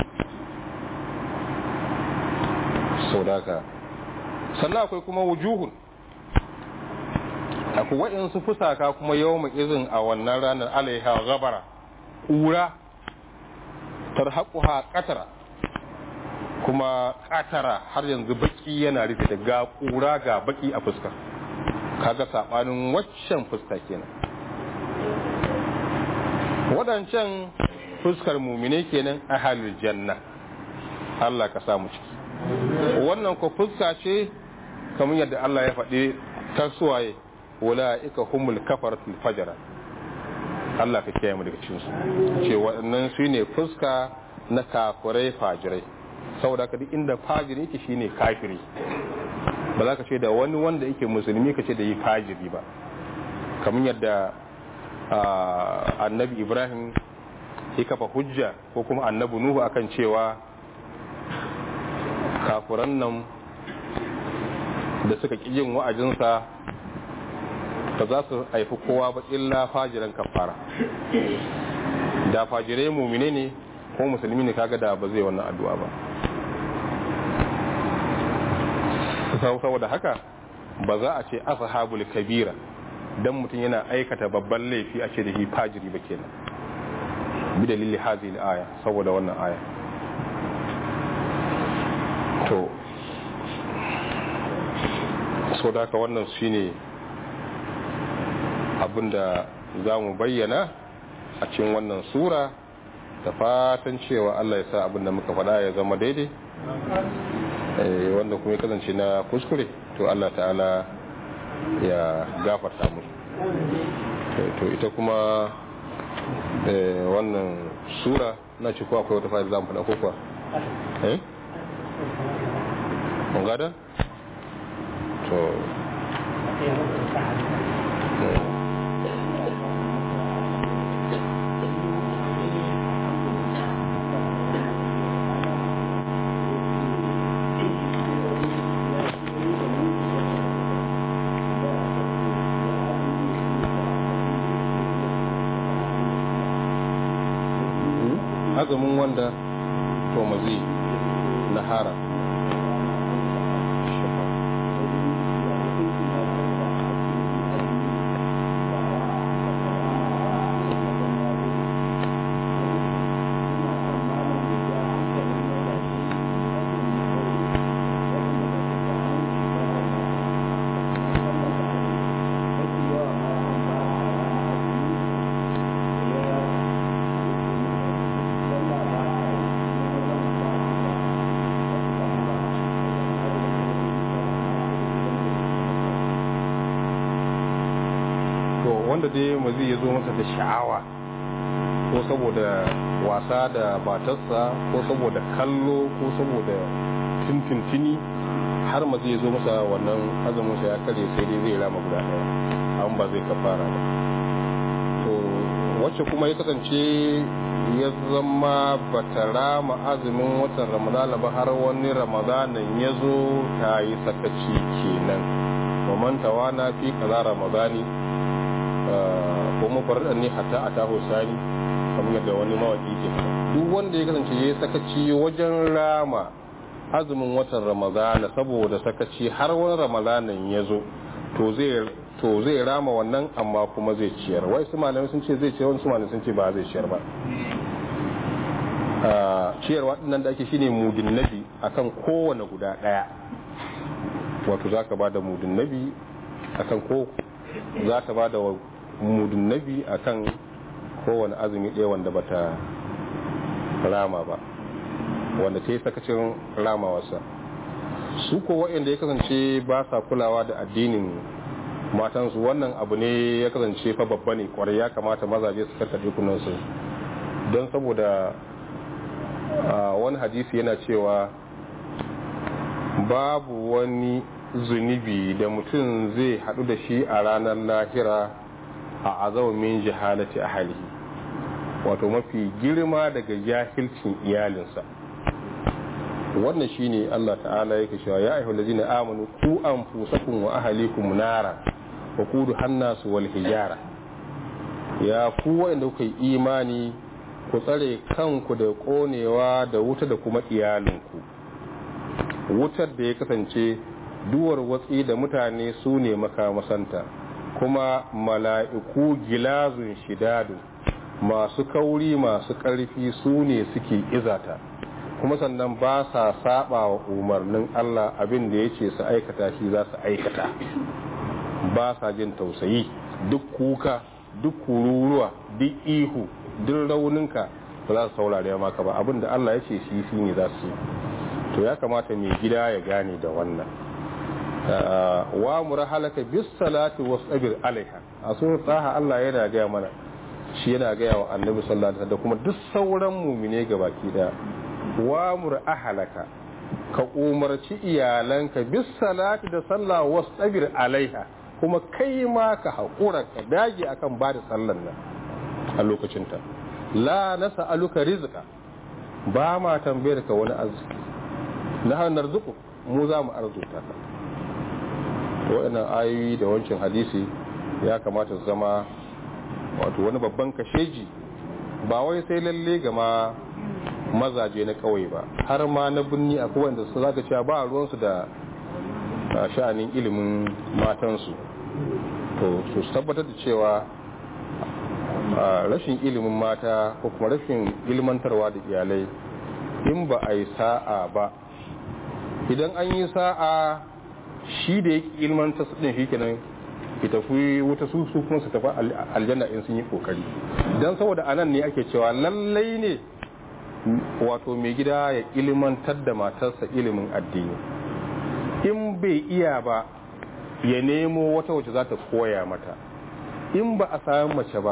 sau da sannan akwai kuma wujuhun akwai waɗansu fusaka kuma yau izin a wannan ranar alaiha gabara ƙura tarhaquha qatara kuma qatara har yanzu baki yana rufe da ga kura ga baki a fuska kaga sabanin waccan fuska kenan wadancan fuskar mumine kenan ahalul janna Allah ka samu ciki wannan ko fuska ce kamar yadda Allah ya faɗi ta suwaye ulaika humul kafaratul fajara Allah ka kiyaye mu daga cikin su ce waɗannan su ne fuska na kafirai fajirai saboda ka duk inda fajiri yake shine kafiri ba za ka ce da wani wanda yake musulmi ka ce da yi fajiri ba kamar yadda annabi ibrahim ya kafa hujja ko kuma annabi nuhu akan cewa kafuran nan da suka ƙi yin wa'ajinsa ba za su haifi kowa ba illa fajiran kafara da fajirai mumine ne ko musulmi ne kaga da ba zai wannan addu'a ba saboda haka ba za a ce ashabul kabira dan mutum yana aikata babban laifi a ce da shi fajiri ba kenan bi dalili hazil aya saboda wannan aya to so da haka wannan shine abinda za mu bayyana a cikin wannan sura da fatan cewa Allah ya sa abinda muka faɗa ya zama daidai wanda kuma ya kasance na kuskure to Allah ta'ala ya gafarta musu to ita kuma wannan sura na ci ko akwai wata fa'ida zamu faɗa ko kuwa eh mun gada to azumin wanda to mazi na hara to wanda dai mazi ya zo masa da sha'awa ko saboda wasa da batarsa ko saboda kallo ko saboda tintintini har mazi ya zo masa wannan azumin sa ya kare sai dai zai rama guda daya an ba zai kafara ba to wacce kuma ya kasance ya zama bata rama azumin watan ramadana ba har wani ramadanan ya zo ta yi sakaci kenan wa man tawana fi kaza ramadani ko mafarar ne hatta a taho sani kamar yadda wani mawaki ke duk wanda ya kasance ya sakaci wajen rama azumin watan ramadana saboda sakaci har wani ramadanan ya zo to zai to zai rama wannan amma kuma zai ciyar wai su malamai sun ce zai ciyar wani su malamai sun ce ba zai ciyar ba ciyarwa dinnan da ake shine mudin nabi akan kowane guda daya wato zaka ba da mudin nabi akan ko za ta ba da mudun nabi a kan kowane azumi ɗaya wanda bata rama ba wanda ta yi sakacin ramawarsa su ko waɗanda ya kasance ba sa kulawa da addinin matansu wannan abu ne ya kasance fa babba ne kwarai ya kamata mazaje su karkaɗe kunansu don saboda wani hadisi yana cewa babu wani zunubi da mutum zai haɗu da shi a ranar lahira a azamin jihalati ahalihi wato mafi girma daga jahilcin iyalinsa wannan shine Allah ta'ala yake cewa ya ayyuhal ladina amanu ku anfusakum wa ahlikum nara wa qudu hannasu wal hijara ya ku wanda kuka yi imani ku tsare kanku da konewa da wuta da kuma iyalinku wutar da ya kasance duwar watsi da mutane su ne makamasanta kuma mala'iku gilazun shidadu masu kauri masu ƙarfi su ne suke izata kuma sannan ba sa saba wa umarnin Allah abin da ya ce su aikata shi za su aikata ba sa jin tausayi duk kuka duk kururuwa duk ihu duk rauninka ba za su saurare maka ba abin da Allah ya ce shi shi ne za su to ya kamata mai gida ya gane da wannan wa murahalaka bis salati wasabir alaiha a sun tsaha Allah yana gaya mana shi yana gaya wa annabi sallallahu alaihi da kuma duk sauran mumine baki daya wa murahalaka ka umarci iyalanka bis salati da sallah wasabir alaiha kuma kai ma ka haƙura ka dage akan ba da sallan nan a lokacinta la nasa'aluka rizqa ba ma tambayar ka wani arziki na hannun zuku mu za mu arzuta ka waɗannan ayoyi da wancan hadisi ya kamata su zama wato wani babban kasheji ba wai sai lalle gama mazaje na kawai ba har ma na birni a wanda su zaka cewa ba ruwansu da sha'anin ilimin matansu to su tabbatar da cewa rashin ilimin mata ko kuma rashin ilmantarwa da iyalai in ba a yi sa'a ba idan an yi sa'a shi da ya ilmanta su ɗin shi kenan ki tafi wuta su su kuma su tafi aljanna in sun yi kokari don saboda anan ne ake cewa lallai ne wato mai gida ya ilmantar da matarsa ilimin addini in bai iya ba ya nemo wata wacce za ta koya mata in ba a sami mace ba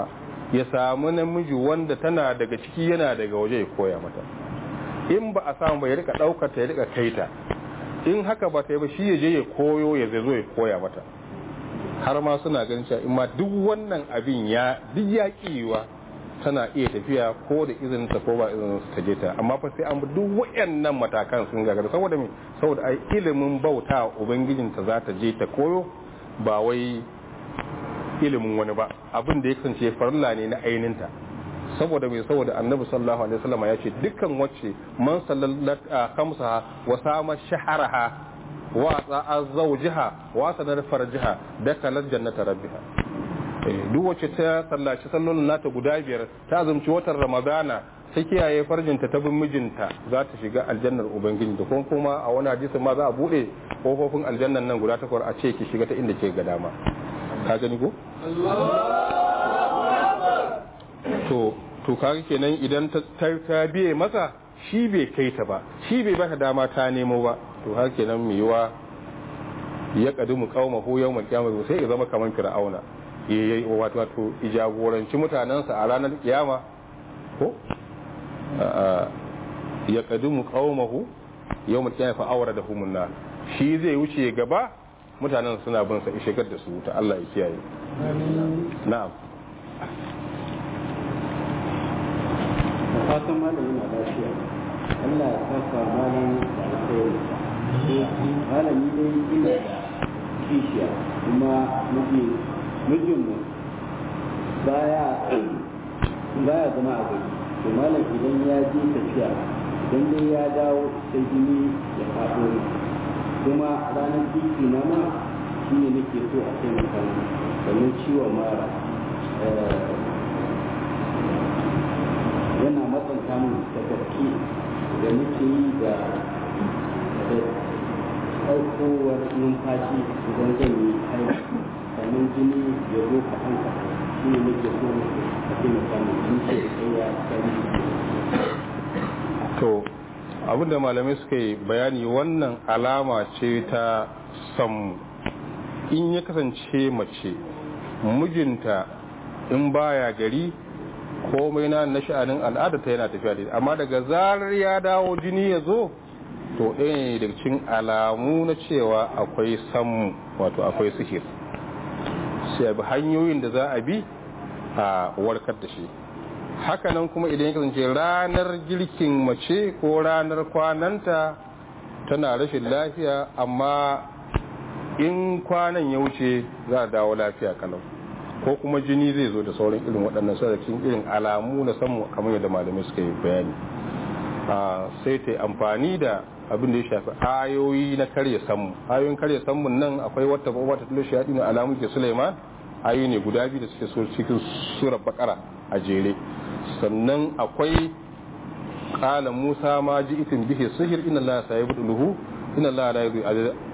ya samu namiji wanda tana daga ciki yana daga waje ya koya mata in ba a samu ba ya rika daukar ta ya rika kaita in haka ba ta yi ba shi ya je ya koyo ya zai zo ya koya mata har ma suna ganin cewa in ma duk wannan abin ya duk ya kiwa tana iya tafiya ko da izinin ta ko ba izinin ta je ta amma fa sai an bi duk wayannan matakan sun gagara saboda me saboda ai ilimin bauta ubangijin ta za ta je ta koyo ba wai ilimin wani ba abin da ya kasance farilla ne na aininta saboda mai saboda annabi sallallahu alaihi wasallam ya ce dukkan wacce man sallat khamsa wa sama shaharaha wa sa'a zawjiha wa sanar farjiha dakalat jannata rabbiha duk wacce ta sallaci sallolin nata guda biyar ta azumci watan ramadana ta kiyaye farjinta ta bin mijinta za ta shiga aljannar ubangiji da kuma kuma a wani hadisi ma za a bude kofofin aljannan nan guda takwas a ce ki shiga ta inda ke ga dama ka gani ko to to kaga kenan idan ta ta biye masa shi bai kai ta ba shi bai bata dama ta nemo ba to haka kenan mai yiwa ya kadumu qauma hu yawmal qiyamah sai ya zama kaman fir'auna yayi wato wato jagoranci mutanansa a ranar kiyama ko ya kadumu qaumahu yawmal qiyamah fa awradahum nar shi zai wuce gaba mutanen suna bin sa shigar da su wuta Allah ya kiyaye na'am fatan malamin na lafiya Allah ya saka malamin da alkhairi malami dai ina da kishiya kuma mijin mu baya baya zama a gari to malam idan ya je tafiya idan dai ya dawo sai jini ya faɗo kuma ranar titi na ma shi ne nake so a taimaka mu domin ciwon mara yana matsanta mu da gaske da muke yi da ɗaukowar numfashi idan zan yi aiki sannan jini ya zo kaɗan kaɗan shi ne nake so a taimaka mu jini sai ya tsari to abinda malamai suka yi bayani wannan alama ce ta samu in ya kasance mace mijinta in baya gari komai na na sha'anin al'ada ta yana tafiya da amma daga zarar ya dawo jini ya zo to ɗaya ne daga cikin alamu na cewa akwai samu wato akwai sihir sai bi hanyoyin da za a bi a warkar da shi hakanan kuma idan ya kasance ranar girkin mace ko ranar kwananta tana rashin lafiya amma in kwanan ya wuce za a dawo lafiya kalau ko kuma jini zai zo da sauran irin waɗannan cikin irin alamu na samu kamar yadda malamai suka yi bayani sai ta amfani da abin da ya shafi ayoyi na karya samu ayoyin karya samun nan akwai wata ba wata tulo shaɗi na alamu ke suleiman ayoyi ne guda biyu da suke so cikin surar bakara a jere sannan akwai kala musa ma ji itin bihe sihir inna la sa yabu luhu inna la la yuzi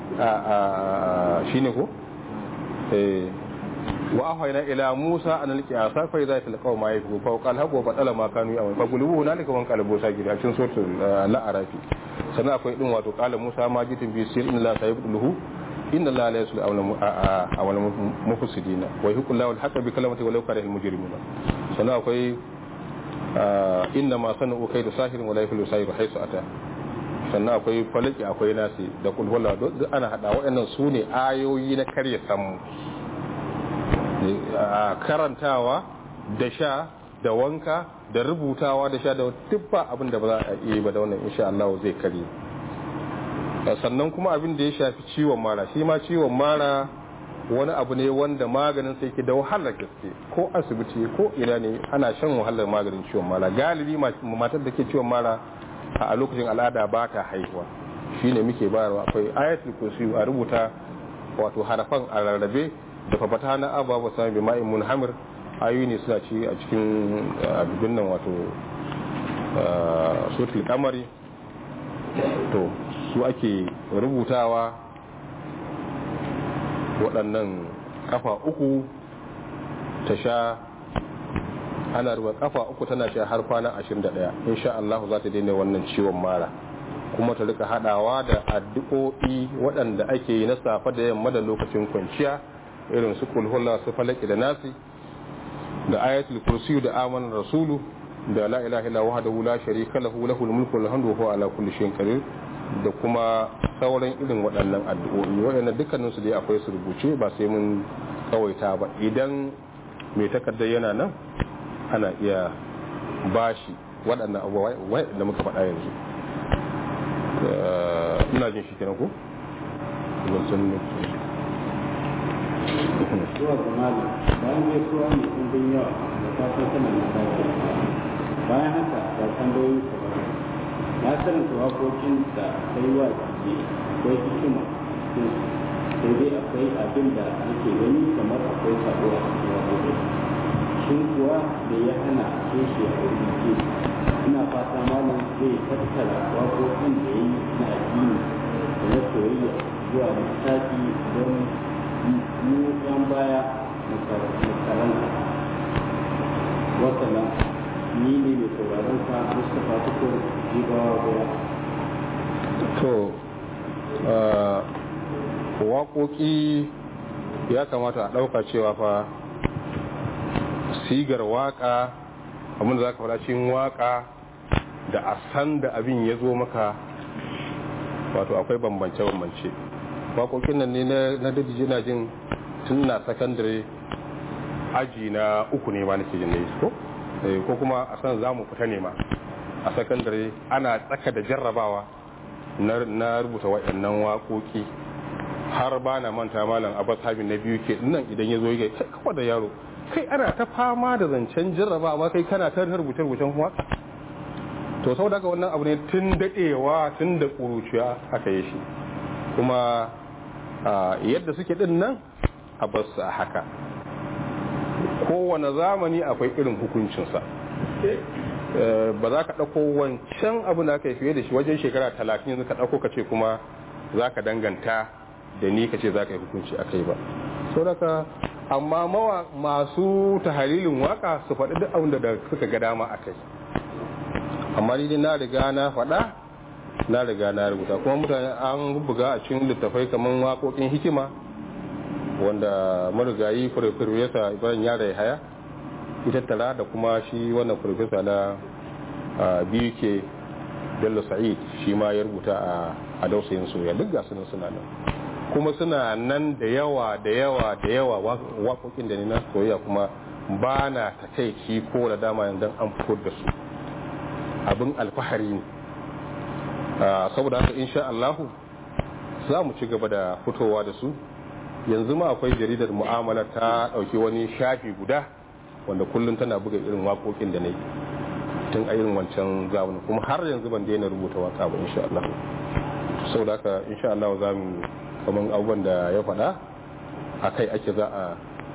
a shine ko eh wa ahayna ila musa an alqi asa fa idza talqaw ma yafu fa qala habu fa tala ma kanu yawan fa gulubu hunalika man qala musa gida cikin suratul la'arafi sannan akwai din wato kala musa ma ji itin bihe sihir inna la sa yabu luhu inna la la yasul awal mufsidina wa yuhqullahu al-haqqa bi kalimati walau kana al-mujrimuna sannan akwai inna ma sanu kai da sahirin wala yafilu sahiru haisu ata sannan akwai falaki akwai nasi da kulwala duk ana hada waɗannan su ne ayoyi na karya samu karantawa da sha da wanka da rubutawa da sha da dubba abin da ba za a iya ba da wannan insha Allah zai karye sannan kuma abin da ya shafi ciwon mara shi ma ciwon mara wani abu ne wanda maganin sai ke da wahalar gaske ko asibiti ko ina ne ana shan wahalar maganin ciwon mara galibi matar da ke ciwon mara a lokacin al'ada ba ta haihuwa shine muke bayarwa akwai ayatul kursi a rubuta wato harafan a rarrabe da fafata na abba ba sami ma'in munhamir ayoyi ne suna ci a cikin abin nan wato sotul kamari to su ake rubutawa waɗannan kafa uku ta sha ana ruwa kafa uku tana sha har kwana 21 insha Allah za ta daina wannan ciwon mara kuma ta rika hadawa da addu'o'i waɗanda ake yi na safa da yamma da lokacin kwanciya irin su kulhulla su falaki da nasi da ayatul kursi da amanar rasulu da la ilaha illa wahdahu la sharika lahu lahul mulku wal hamdu wa huwa ala kulli shay'in qadir da kuma sauran irin waɗannan addu'o'i waɗannan dukkanin su dai akwai su rubuce ba sai mun kawaita ba idan mai takardar yana nan ana iya bashi waɗannan abubuwa da muka faɗa yanzu ina jin shi kenan ko ban san ne zuwa ga malam bayan gaisuwa mai ɗumbin yawa da fatan tana na lafiya bayan haka ga tambayoyi kamar na karanta waƙoƙin da kai wa ke akwai hikima cikin sai dai akwai abin da ake gani kamar akwai sabo a cikin waƙoƙin shin kuwa da ya hana keshe a rubuce ina fata malam zai tattara waƙoƙin da ya yi na addini da na soyayya zuwa littafi don mu yan baya mu karanta wasala ni ne mai sauraron ka mustapha tukur jibawa goya to waƙoƙi ya kamata a ɗauka cewa fa sigar waƙa abinda za ka faɗa cikin waƙa da a san da abin ya zo maka wato akwai bambance-bambance waƙoƙin nan ne na dadiji na jin tun na sakandare aji na uku ne ma nake jin na yi ko ko kuma a san za mu fita ne ma a sakandare ana tsaka da jarrabawa na rubuta waɗannan waƙoƙi har ba na manta malam abbas habin na biyu ke nan idan ya zo ya kai kawa da yaro kai ana ta fama da zancen jarrabawa kai kana ta rubuce rubucen waka to sau daga wannan abu ne tun daɗewa tun da ƙuruciya aka yi shi kuma yadda suke ɗin nan a basu a haka kowane zamani akwai irin hukuncinsa ba za ka ɗauko wancan abu da aka yi fiye da shi wajen shekara talatin yanzu ka ɗauko ka ce kuma za ka danganta da ni ka ce za ka yi hukunci a kai ba sauraka amma mawa masu tahalilin waka su faɗi duk abin da suka ga dama a kai amma ni na riga na faɗa na riga na rubuta kuma mutane an buga a cikin littafai kamar waƙoƙin hikima wanda marigayi farfesa ibrahim yara ya haya ita tara da kuma shi wannan farfesa na biyu ke bello sa'id shi ma ya rubuta a dausayin soya duk ga sunan suna nan kuma suna nan da yawa da yawa da yawa waƙoƙin da ni na soyayya kuma ba na takaici ko da dama yanzu an fito da su abin alfahari ne saboda haka insha Allahu za mu ci gaba da fitowa da su yanzu ma akwai jaridar mu'amala ta ɗauki wani shafi guda wanda kullum tana buga irin waƙoƙin da na yi tun a irin wancan zamanin kuma har yanzu ban daina rubuta waka ba insha Allah saboda haka insha Allah za mu kaman abubuwan da ya faɗa a kai ake za a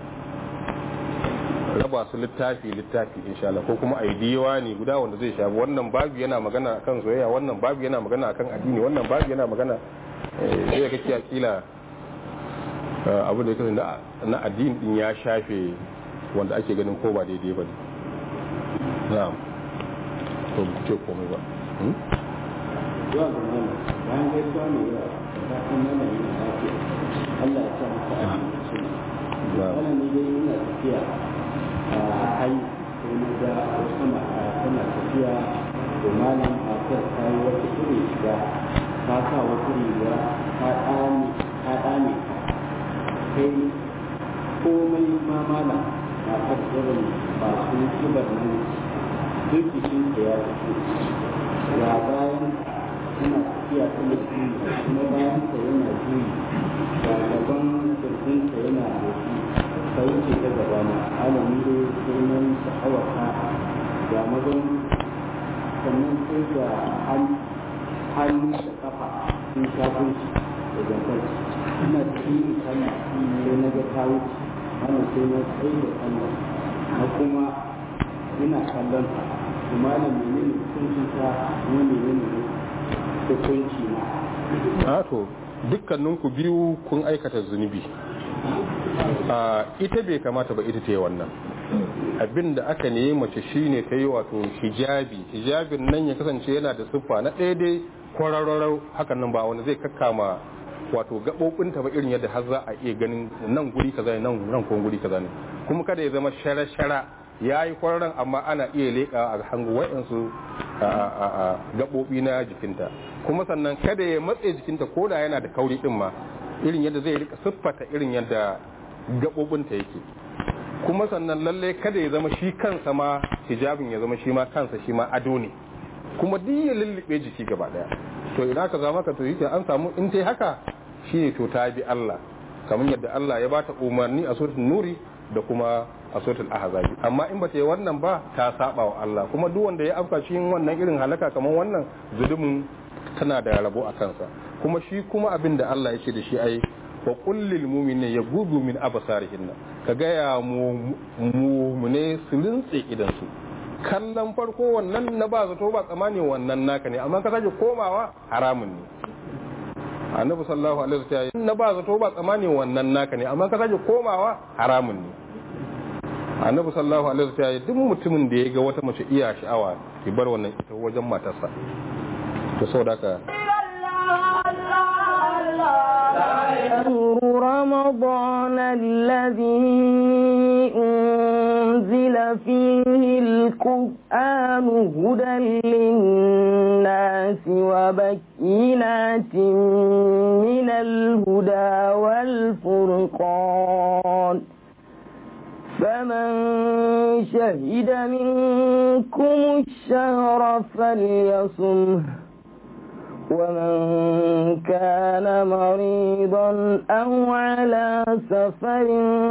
raba su littafi littafi insha Allah ko kuma a yi diwani guda wanda zai shafi wannan babu yana magana akan soyayya wannan babu yana magana akan addini wannan babu yana magana sai ga kake kila abu da yake na addini din ya shafe wanda ake ganin ko ba daidai ba ne na'am to ku ce komai ba zuwa ga mana bayan gaisuwa ne ya fatan mana yi na lafiya Allah ya sa maka abin da suna wannan ne dai ina tafiya a hai sai na ga wasu mata tana tafiya da malam matar ta yi wata irin shiga ta sa wata riga ta ɗame ta ɗame kai komai ma malam matar irin masu kibar nan duk jikin da ya fito ya bayan tana tafiya ta mutum kuma bayan ta yana juyi ga gaban kirjin ta yana motsi ta wuce ta gaba na alami dai sai nan sha'awar ta ga mazan sannan sai ga hannu da kafa sun sha kunshi da gantar ina cikin kana sai na ga ta wuce ana sai na tsaye da sallah na kuma ina kallon ta kuma da menene hukuncin ta ne menene hukunci na a to dukkaninku biyu kun aikata zunubi ita bai kamata ba ita ta yi wannan abin da aka ne mace shine ta yi wato hijabi hijabin nan ya kasance yana da siffa na ɗaya dai kwararrau hakan nan ba wani zai kakkama wato gaɓoɓinta ba irin yadda har za a iya ganin nan guri kaza ne nan nan ko guri kaza ne kuma kada ya zama shara-shara ya yi kwararren amma ana iya leƙa a hangu wa'insu gaɓoɓi na jikinta kuma sannan kada ya matse jikinta ko da yana da kauri ɗin ma irin yadda zai rika siffata irin yadda gaɓoɓinta yake kuma sannan lalle kada ya zama shi kansa ma hijabin ya zama shi ma kansa shi ma ado ne kuma duk ya lullube jiki gaba daya to idan ka zama ka to yake an samu in tai haka shi ne to ta bi Allah kamar yadda Allah ya bata umarni a suratul nuri da kuma a suratul ahzabi amma in bata yi wannan ba ta saba wa Allah kuma duk wanda ya afka cikin wannan irin halaka kamar wannan zulumin tana da rabo a kansa kuma shi kuma abin da Allah ya ce da shi ai wa kullil mu'mini yaghuddu min absarihinna ka ga ya mu'mine su rintse idan su kallon farko wannan na ba zato ba tsamani wannan naka ne amma ka sake komawa haramun ne annabi sallallahu alaihi wasallam na ba zato ba tsamani wannan naka ne amma ka sake komawa haramun ne annabi sallallahu alaihi wasallam duk mutumin da ya ga wata mace iya sha'awa ki bar wannan ita wajen matarsa to saboda haka شهر رمضان الذي أنزل فيه القرآن هدى للناس وبكينات من الهدى والفرقان فمن شهد منكم الشهر فليصمه ومن كان مريضا أو على سفر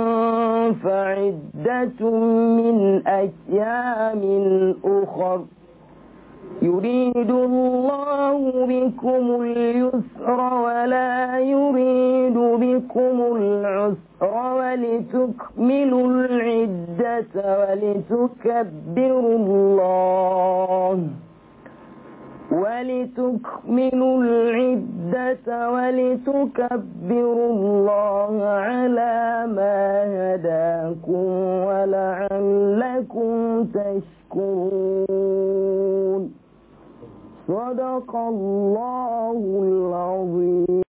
فعدة من أيام أخر يريد الله بكم اليسر ولا يريد بكم العسر ولتكملوا العدة ولتكبروا الله ولتكملوا العدة ولتكبروا الله على ما هداكم ولعلكم تشكرون صدق الله العظيم